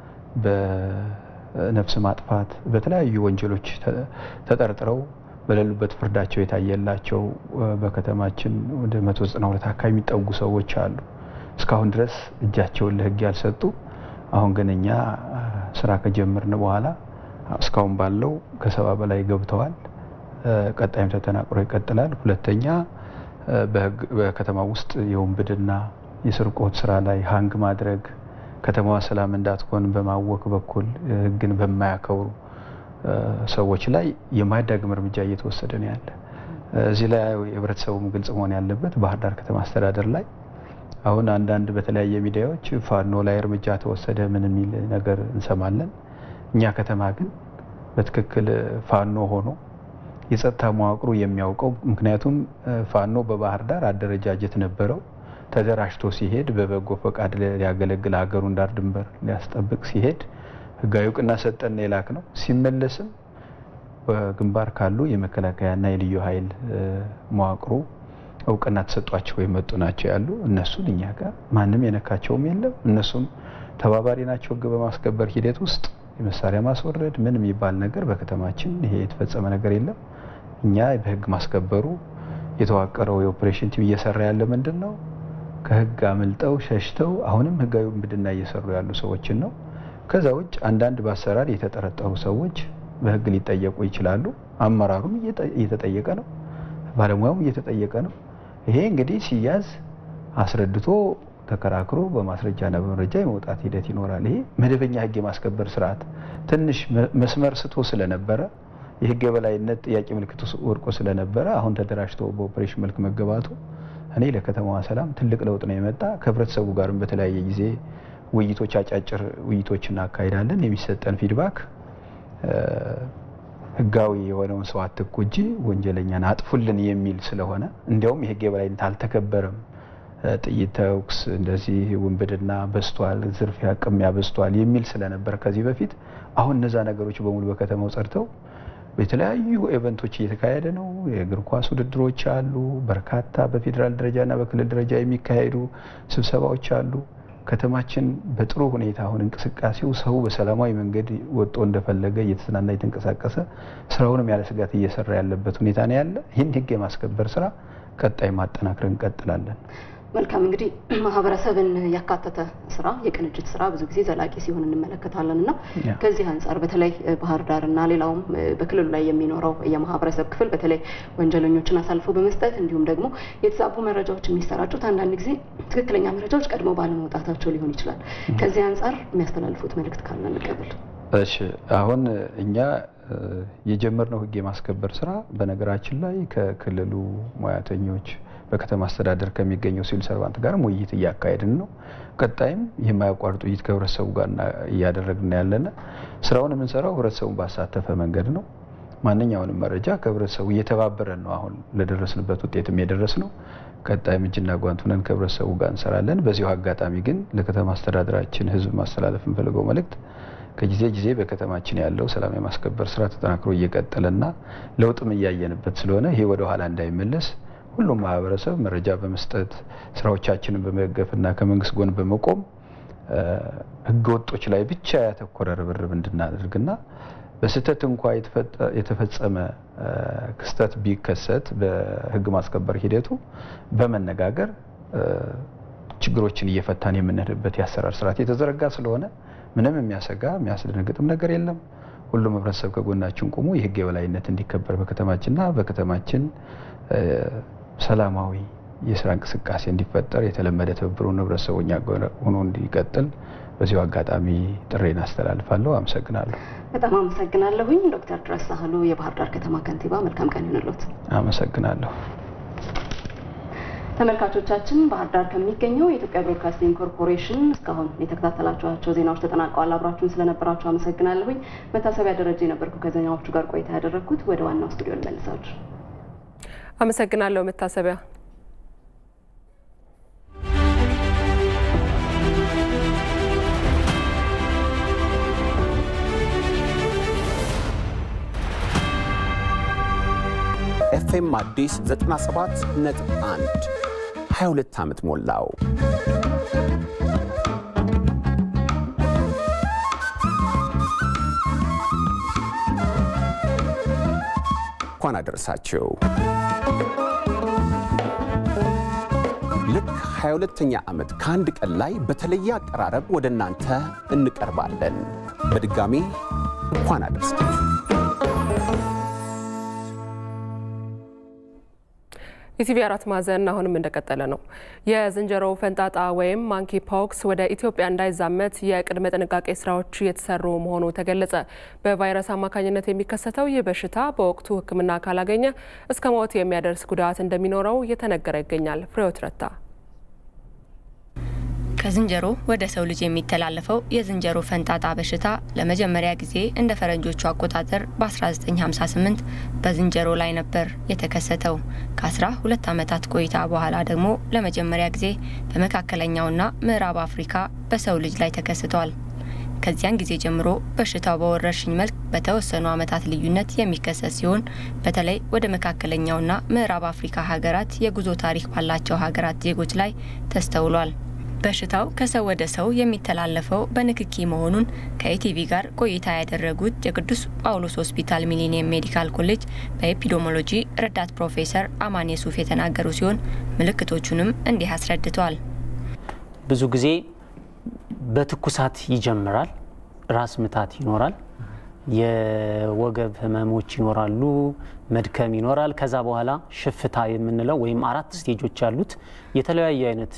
በነፍስ ማጥፋት፣ በተለያዩ ወንጀሎች ተጠርጥረው በሌሉበት ፍርዳቸው የታየላቸው በከተማችን ወደ 192 አካባቢ የሚጠጉ ሰዎች አሉ። እስካሁን ድረስ እጃቸውን ለህግ ያልሰጡ። አሁን ግን እኛ ስራ ከጀመርን በኋላ እስካሁን ባለው ከሰባ በላይ ገብተዋል። ቀጣይም ተጠናክሮ ይቀጥላል። ሁለተኛ በከተማ ውስጥ የውንብድና የስርቆት ስራ ላይ ሀንግ ማድረግ ከተማዋ ሰላም እንዳትሆን በማወክ በኩል ህግን በማያከብሩ ሰዎች ላይ የማያዳግም እርምጃ እየተወሰደ ነው ያለ። እዚህ ላይ የህብረተሰቡም ግልጽ መሆን ያለበት ባህር ዳር ከተማ አስተዳደር ላይ አሁን አንዳንድ በተለያየ ሚዲያዎች ፋኖ ላይ እርምጃ ተወሰደ ምን የሚል ነገር እንሰማለን። እኛ ከተማ ግን በትክክል ፋኖ ሆኖ የጸጥታ መዋቅሩ የሚያውቀው ምክንያቱም ፋኖ በባህር ዳር አደረጃጀት ነበረው። ተደራጅቶ ሲሄድ በበጎ ፈቃድ ሊያገለግል ሀገሩን ዳር ድንበር ሊያስጠብቅ ሲሄድ ህጋዊ እውቅና ሰጠን የላክ ነው። ሲመለስም በግንባር ካሉ የመከላከያና የልዩ ኃይል መዋቅሩ እውቅና ተሰጧቸው የመጡ ናቸው ያሉ እነሱን እኛ ጋር ማንም የነካቸውም የለም። እነሱም ተባባሪ ናቸው ህግ በማስከበር ሂደት ውስጥ የመሳሪያ ማስወረድ ምን የሚባል ነገር በከተማችን ይሄ የተፈጸመ ነገር የለም። እኛ በህግ ማስከበሩ የተዋቀረው የኦፕሬሽን ቲም እየሰራ ያለ ምንድን ነው ከህግ አምልጠው ሸሽተው አሁንም ህጋዊ ውንብድና እየሰሩ ያሉ ሰዎችን ነው። ከዛ ውጭ አንዳንድ በአሰራር የተጠረጠሩ ሰዎች በህግ ሊጠየቁ ይችላሉ። አመራሩም እየተጠየቀ ነው፣ ባለሙያውም እየተጠየቀ ነው። ይሄ እንግዲህ ሲያዝ አስረድቶ ተከራክሮ በማስረጃና በመረጃ የመውጣት ሂደት ይኖራል። ይሄ መደበኛ ህግ የማስከበር ስርዓት ትንሽ መስመር ስቶ ስለነበረ የህግ የበላይነት ጥያቄ ምልክት ወድቆ ስለነበረ አሁን ተደራጅቶ በኦፕሬሽን መልክ መገባቱ እኔ ለከተማዋ ሰላም ትልቅ ለውጥ ነው የመጣ። ከህብረተሰቡ ጋርም በተለያየ ጊዜ ውይይቶች፣ አጫጭር ውይይቶች እናካሄዳለን። የሚሰጠን ፊድባክ ህጋዊ የሆነውን ሰው አትኩ እንጂ ወንጀለኛን አጥፉልን የሚል ስለሆነ እንዲያውም የህግ የበላይነት አልተከበረም፣ ጥይት ተኩስ፣ እንደዚህ ውንብድና በዝቷል፣ ዝርፊያ፣ ቅሚያ በዝቷል የሚል ስለነበር ከዚህ በፊት አሁን እነዛ ነገሮች በሙሉ በከተማው ጸድተው የተለያዩ ኤቨንቶች እየተካሄደ ነው። የእግር ኳስ ውድድሮች አሉ። በርካታ በፌዴራል ደረጃና በክልል ደረጃ የሚካሄዱ ስብሰባዎች አሉ። ከተማችን በጥሩ ሁኔታ አሁን እንቅስቃሴው ሰው በሰላማዊ መንገድ ወጥቶ እንደፈለገ እየተዝናና እየተንቀሳቀሰ ስራውንም ያለ ስጋት እየሰራ ያለበት ሁኔታ ነው ያለ። ይህን ህግ የማስከበር ስራ ቀጣይ ማጠናክረን እንቀጥላለን። መልካም እንግዲህ ማህበረሰብን ያካተተ ስራ የቅንጅት ስራ ብዙ ጊዜ ዘላቂ ሲሆን እንመለከታለን እና ከዚህ አንጻር በተለይ ባህር ዳር እና ሌላውም በክልሉ ላይ የሚኖረው የማህበረሰብ ክፍል በተለይ ወንጀለኞችን አሳልፎ በመስጠት እንዲሁም ደግሞ የተዛቡ መረጃዎች የሚሰራጩት አንዳንድ ጊዜ ትክክለኛ መረጃዎች ቀድሞ ባለመውጣታቸው ሊሆን ይችላል። ከዚህ አንጻር የሚያስተላልፉት መልእክት ካለ እንቀበል። እሺ አሁን እኛ የጀመርነው ህግ የማስከበር ስራ በነገራችን ላይ ከክልሉ ሙያተኞች በከተማ አስተዳደር ከሚገኘው ሲቪል ሰርቫንት ጋርም ውይይት እያካሄድን ነው። ቀጣይም የማያቋርጥ ውይይት ከህብረተሰቡ ጋር እያደረግን ያለነ ስራውን የምንሰራው ህብረተሰቡን ባሳተፈ መንገድ ነው። ማንኛውንም መረጃ ከህብረተሰቡ እየተባበረን ነው አሁን ለደረስንበት ውጤትም የደረስ ነው። ቀጣይም እጅና ጓንት ሆነን ከህብረተሰቡ ጋር እንሰራለን። በዚሁ አጋጣሚ ግን ለከተማ አስተዳደራችን ህዝብ ማስተላለፍ የምፈልገው መልእክት ከጊዜ ጊዜ በከተማችን ያለው ሰላም የማስከበር ስራ ተጠናክሮ እየቀጠለና ለውጥም እያየንበት ስለሆነ ይሄ ወደ ኋላ እንዳይመለስ ሁሉም ማህበረሰብ መረጃ በመስጠት ስራዎቻችንን በመደገፍና ከመንግስት ጎን በመቆም ህገወጦች ላይ ብቻ ያተኮረ ርብርብ እንድናደርግና በስህተት እንኳ የተፈጸመ ክስተት ቢከሰት በህግ ማስከበር ሂደቱ በመነጋገር ችግሮችን እየፈታን የምንሄድበት የአሰራር ስርዓት የተዘረጋ ስለሆነ ምንም የሚያሰጋ የሚያስደነግጥም ነገር የለም። ሁሉም ህብረተሰብ ከጎናችን ቆሞ የህግ የበላይነት እንዲከበር በከተማችንና በከተማችን ሰላማዊ የስራ እንቅስቃሴ እንዲፈጠር የተለመደ ትብብሩን ህብረተሰቡ እኛ ሆኖ እንዲቀጥል በዚሁ አጋጣሚ ጥሬን አስተላልፋለሁ። አመሰግናለሁ። በጣም አመሰግናለሁኝ ዶክተር ድረስ ሳህሉ የባህር ዳር ከተማ ከንቲባ። መልካም ቀን ይሁንልዎት። አመሰግናለሁ። ተመልካቾቻችን ባህር ዳር ከሚገኘው የኢትዮጵያ ብሮድካስቲንግ ኮርፖሬሽን እስካሁን የተከታተላችኋቸው ዜናዎች ተጠናቀዋል። አብራችሁን ስለነበራችሁ አመሰግናለሁኝ። መታሰቢያ ደረጃ የነበርኩ ከዜናዎቹ ጋር ቆይታ ያደረግኩት። ወደ ዋናው ስቱዲዮ ልመልሳችሁ። አመሰግናለሁ መታሰቢያ። ኤፍኤም አዲስ 97 ነጥብ 1 22 ዓመት ሞላው። እንኳን አደረሳችሁ። ልክ 22ኛ ዓመት ከአንድ ቀን ላይ በተለየ አቀራረብ ወደ እናንተ እንቀርባለን። በድጋሚ እንኳን አደረሳችሁ። ኢቲቪ አራት ማዕዘን አሁንም እንደቀጠለ ነው። የዝንጀሮ ፈንጣጣ ወይም ማንኪ ፖክስ ወደ ኢትዮጵያ እንዳይዛመት የቅድመ ጥንቃቄ ስራዎች እየተሰሩ መሆኑ ተገለጸ። በቫይረስ አማካኝነት የሚከሰተው ይህ በሽታ በወቅቱ ሕክምና ካላገኘ እስከ ሞት የሚያደርስ ጉዳት እንደሚኖረው እየተነገረ ይገኛል። ፍሬዎት ረታ ከዝንጀሮ ወደ ሰው ልጅ የሚተላለፈው የዝንጀሮ ፈንጣጣ በሽታ ለመጀመሪያ ጊዜ እንደ ፈረንጆቹ አቆጣጠር በ1958 በዝንጀሮ ላይ ነበር የተከሰተው። ከአስራ ሁለት ዓመታት ቆይታ በኋላ ደግሞ ለመጀመሪያ ጊዜ በመካከለኛውና ምዕራብ አፍሪካ በሰው ልጅ ላይ ተከስቷል። ከዚያን ጊዜ ጀምሮ በሽታው በወረርሽኝ መልክ በተወሰኑ ዓመታት ልዩነት የሚከሰት ሲሆን በተለይ ወደ መካከለኛውና ምዕራብ አፍሪካ ሀገራት የጉዞ ታሪክ ባላቸው ሀገራት ዜጎች ላይ ተስተውሏል። በሽታው ከሰው ወደ ሰው የሚተላለፈው በንክኪ መሆኑን ከኢቲቪ ጋር ቆይታ ያደረጉት የቅዱስ ጳውሎስ ሆስፒታል ሚሊኒየም ሜዲካል ኮሌጅ በኤፒዶሞሎጂ ረዳት ፕሮፌሰር አማን የሱፍ የተናገሩ ሲሆን ምልክቶቹንም እንዲህ አስረድተዋል። ብዙ ጊዜ በትኩሳት ይጀምራል። ራስ ምታት ይኖራል። የወገብ ህመሞች ይኖራሉ። መድከም ይኖራል። ከዛ በኋላ ሽፍታ የምንለው ወይም አራት ስቴጆች ያሉት የተለያየ አይነት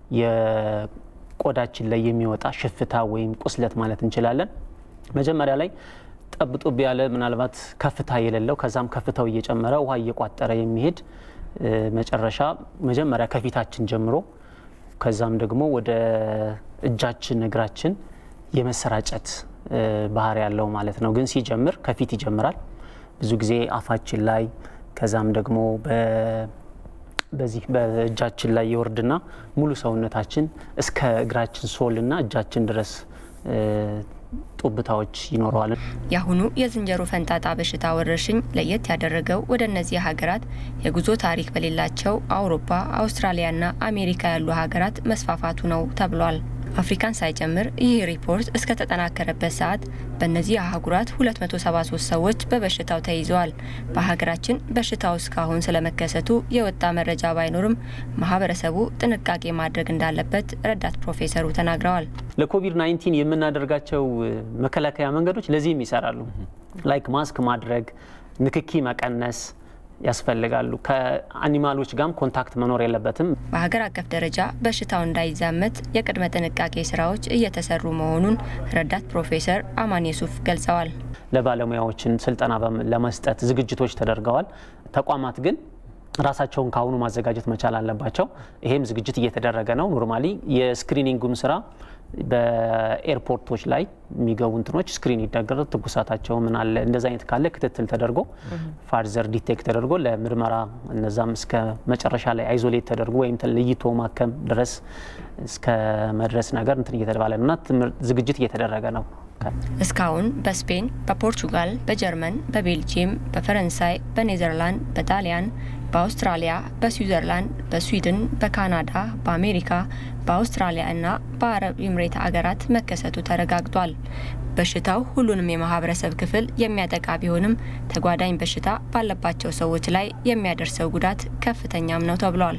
የቆዳችን ላይ የሚወጣ ሽፍታ ወይም ቁስለት ማለት እንችላለን። መጀመሪያ ላይ ጠብጡብ ያለ ምናልባት ከፍታ የሌለው ከዛም ከፍታው እየጨመረ ውሃ እየቋጠረ የሚሄድ መጨረሻ መጀመሪያ ከፊታችን ጀምሮ ከዛም ደግሞ ወደ እጃችን እግራችን የመሰራጨት ባህሪ ያለው ማለት ነው። ግን ሲጀምር ከፊት ይጀምራል። ብዙ ጊዜ አፋችን ላይ ከዛም ደግሞ በዚህ በእጃችን ላይ የወርድና ሙሉ ሰውነታችን እስከ እግራችን ሶልና እጃችን ድረስ ጡብታዎች ይኖረዋል። የአሁኑ የዝንጀሮ ፈንጣጣ በሽታ ወረርሽኝ ለየት ያደረገው ወደ እነዚህ ሀገራት የጉዞ ታሪክ በሌላቸው አውሮፓ፣ አውስትራሊያና አሜሪካ ያሉ ሀገራት መስፋፋቱ ነው ተብሏል። አፍሪካን ሳይጨምር ይህ ሪፖርት እስከተጠናከረበት ሰዓት በእነዚህ አህጉራት 273 ሰዎች በበሽታው ተይዘዋል። በሀገራችን በሽታው እስካሁን ስለመከሰቱ የወጣ መረጃ ባይኖርም ማህበረሰቡ ጥንቃቄ ማድረግ እንዳለበት ረዳት ፕሮፌሰሩ ተናግረዋል። ለኮቪድ 19 የምናደርጋቸው መከላከያ መንገዶች ለዚህም ይሰራሉ። ላይክ ማስክ ማድረግ፣ ንክኪ መቀነስ ያስፈልጋሉ። ከአኒማሎች ጋርም ኮንታክት መኖር የለበትም። በሀገር አቀፍ ደረጃ በሽታው እንዳይዛመት የቅድመ ጥንቃቄ ስራዎች እየተሰሩ መሆኑን ረዳት ፕሮፌሰር አማን የሱፍ ገልጸዋል። ለባለሙያዎችን ስልጠና ለመስጠት ዝግጅቶች ተደርገዋል። ተቋማት ግን ራሳቸውን ከአሁኑ ማዘጋጀት መቻል አለባቸው። ይሄም ዝግጅት እየተደረገ ነው። ኖርማሊ የስክሪኒንጉም ስራ በኤርፖርቶች ላይ የሚገቡ እንትኖች ስክሪን ይደረግ ትኩሳታቸው ምን አለ እንደዚ አይነት ካለ ክትትል ተደርጎ ፋርዘር ዲቴክት ተደርጎ ለምርመራ እነዛም እስከ መጨረሻ ላይ አይዞሌት ተደርጎ ወይም ለይቶ ማከም ድረስ እስከ መድረስ ነገር እንትን እየተባለ ነው እና ዝግጅት እየተደረገ ነው። እስካሁን በስፔን፣ በፖርቹጋል፣ በጀርመን፣ በቤልጂየም፣ በፈረንሳይ፣ በኔዘርላንድ፣ በጣሊያን በአውስትራሊያ፣ በስዊዘርላንድ፣ በስዊድን፣ በካናዳ፣ በአሜሪካ፣ በአውስትራሊያ እና በአረብ ኤምሬት አገራት መከሰቱ ተረጋግጧል። በሽታው ሁሉንም የማህበረሰብ ክፍል የሚያጠቃ ቢሆንም ተጓዳኝ በሽታ ባለባቸው ሰዎች ላይ የሚያደርሰው ጉዳት ከፍተኛም ነው ተብሏል።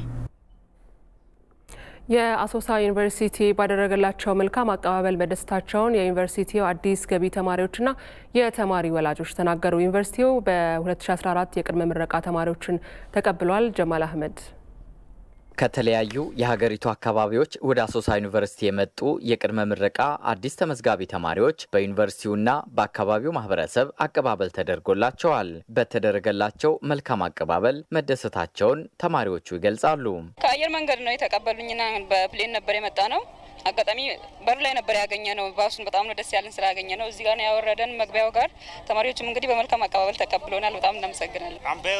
የአሶሳ ዩኒቨርሲቲ ባደረገላቸው መልካም አቀባበል መደሰታቸውን የዩኒቨርሲቲው አዲስ ገቢ ተማሪዎችና የተማሪ ወላጆች ተናገሩ። ዩኒቨርሲቲው በ2014 የቅድመ ምረቃ ተማሪዎችን ተቀብሏል። ጀማል አህመድ ከተለያዩ የሀገሪቱ አካባቢዎች ወደ አሶሳ ዩኒቨርሲቲ የመጡ የቅድመ ምረቃ አዲስ ተመዝጋቢ ተማሪዎች በዩኒቨርሲቲውና በአካባቢው ማህበረሰብ አቀባበል ተደርጎላቸዋል። በተደረገላቸው መልካም አቀባበል መደሰታቸውን ተማሪዎቹ ይገልጻሉ። ከአየር መንገድ ነው የተቀበሉኝና በፕሌን ነበር የመጣ ነው። አጋጣሚ በር ላይ ነበር ያገኘ ነው። ባሱን በጣም ነው ደስ ያለን ስላገኘ ነው። እዚህ ጋር ነው ያወረደን መግቢያው ጋር። ተማሪዎችም እንግዲህ በመልካም አቀባበል ተቀብሎናል። በጣም እናመሰግናለን።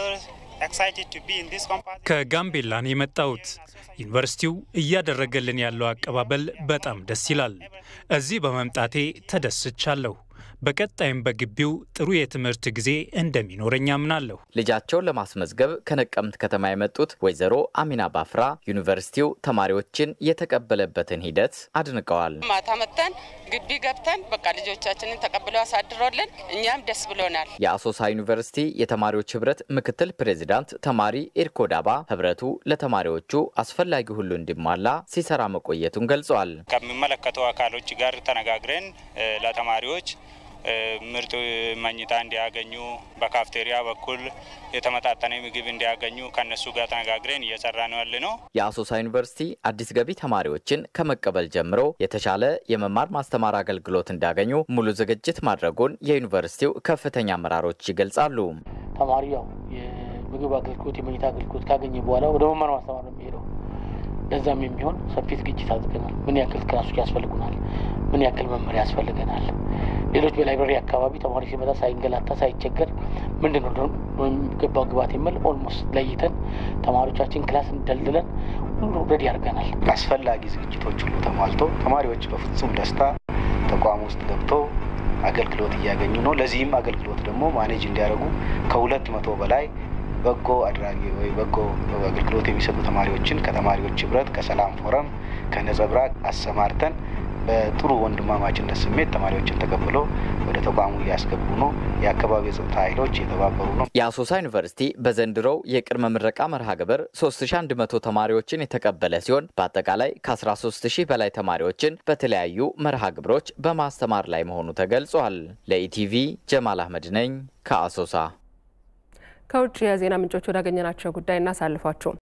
ከጋምቤላ ነው የመጣሁት። ዩኒቨርሲቲው እያደረገልን ያለው አቀባበል በጣም ደስ ይላል። እዚህ በመምጣቴ ተደስቻለሁ። በቀጣይም በግቢው ጥሩ የትምህርት ጊዜ እንደሚኖረኝ አምናለሁ። ልጃቸውን ለማስመዝገብ ከነቀምት ከተማ የመጡት ወይዘሮ አሚና ባፍራ ዩኒቨርሲቲው ተማሪዎችን የተቀበለበትን ሂደት አድንቀዋል። ማታ መጥተን ግቢ ገብተን በቃ ልጆቻችንን ተቀብለው አሳድሮልን እኛም ደስ ብሎናል። የአሶሳ ዩኒቨርሲቲ የተማሪዎች ህብረት ምክትል ፕሬዚዳንት ተማሪ ኤርኮ ዳባ ህብረቱ ለተማሪዎቹ አስፈላጊ ሁሉ እንዲሟላ ሲሰራ መቆየቱን ገልጿል። ከሚመለከቱ አካሎች ጋር ተነጋግረን ለተማሪዎች ምርጥ መኝታ እንዲያገኙ በካፍቴሪያ በኩል የተመጣጠነ ምግብ እንዲያገኙ ከነሱ ጋር ተነጋግረን እየሰራ ነው ያለ ነው። የአሶሳ ዩኒቨርሲቲ አዲስ ገቢ ተማሪዎችን ከመቀበል ጀምሮ የተሻለ የመማር ማስተማር አገልግሎት እንዲያገኙ ሙሉ ዝግጅት ማድረጉን የዩኒቨርሲቲው ከፍተኛ አመራሮች ይገልጻሉ። ተማሪ ያው የምግብ አገልግሎት፣ የመኝታ አገልግሎት ካገኘ በኋላ ወደ መማር ማስተማር ነው የሚሄደው። ለዛም የሚሆን ሰፊ ዝግጅት አድርገናል። ምን ያክል ክላሶች ያስፈልጉናል? ምን ያክል መመሪያ ያስፈልገናል? ሌሎች በላይብረሪ አካባቢ ተማሪ ሲመጣ ሳይንገላታ ሳይቸገር ምንድን ነው የሚገባው ግባት የሚል ኦልሞስት ለይተን ተማሪዎቻችን ክላስ እንደልድለን ሁሉ ረዲ ያደርገናል። አስፈላጊ ዝግጅቶች ሁሉ ተሟልቶ ተማሪዎች በፍጹም ደስታ ተቋም ውስጥ ገብቶ አገልግሎት እያገኙ ነው። ለዚህም አገልግሎት ደግሞ ማኔጅ እንዲያደርጉ ከሁለት መቶ በላይ በጎ አድራጊ ወይ በጎ አገልግሎት የሚሰጡ ተማሪዎችን ከተማሪዎች ህብረት፣ ከሰላም ፎረም፣ ከነጸብራቅ አሰማርተን በጥሩ ወንድማማችነት ስሜት ተማሪዎችን ተቀብለው ወደ ተቋሙ እያስገቡ ነው። የአካባቢ የጸጥታ ኃይሎች እየተባበሩ ነው። የአሶሳ ዩኒቨርሲቲ በዘንድሮው የቅድመ ምረቃ መርሃ ግብር 3100 ተማሪዎችን የተቀበለ ሲሆን በአጠቃላይ ከ13000 በላይ ተማሪዎችን በተለያዩ መርሃ ግብሮች በማስተማር ላይ መሆኑ ተገልጿል። ለኢቲቪ ጀማል አህመድ ነኝ ከአሶሳ። ከውጭ የዜና ምንጮች ወዳገኘናቸው ጉዳይ እናሳልፏቸው።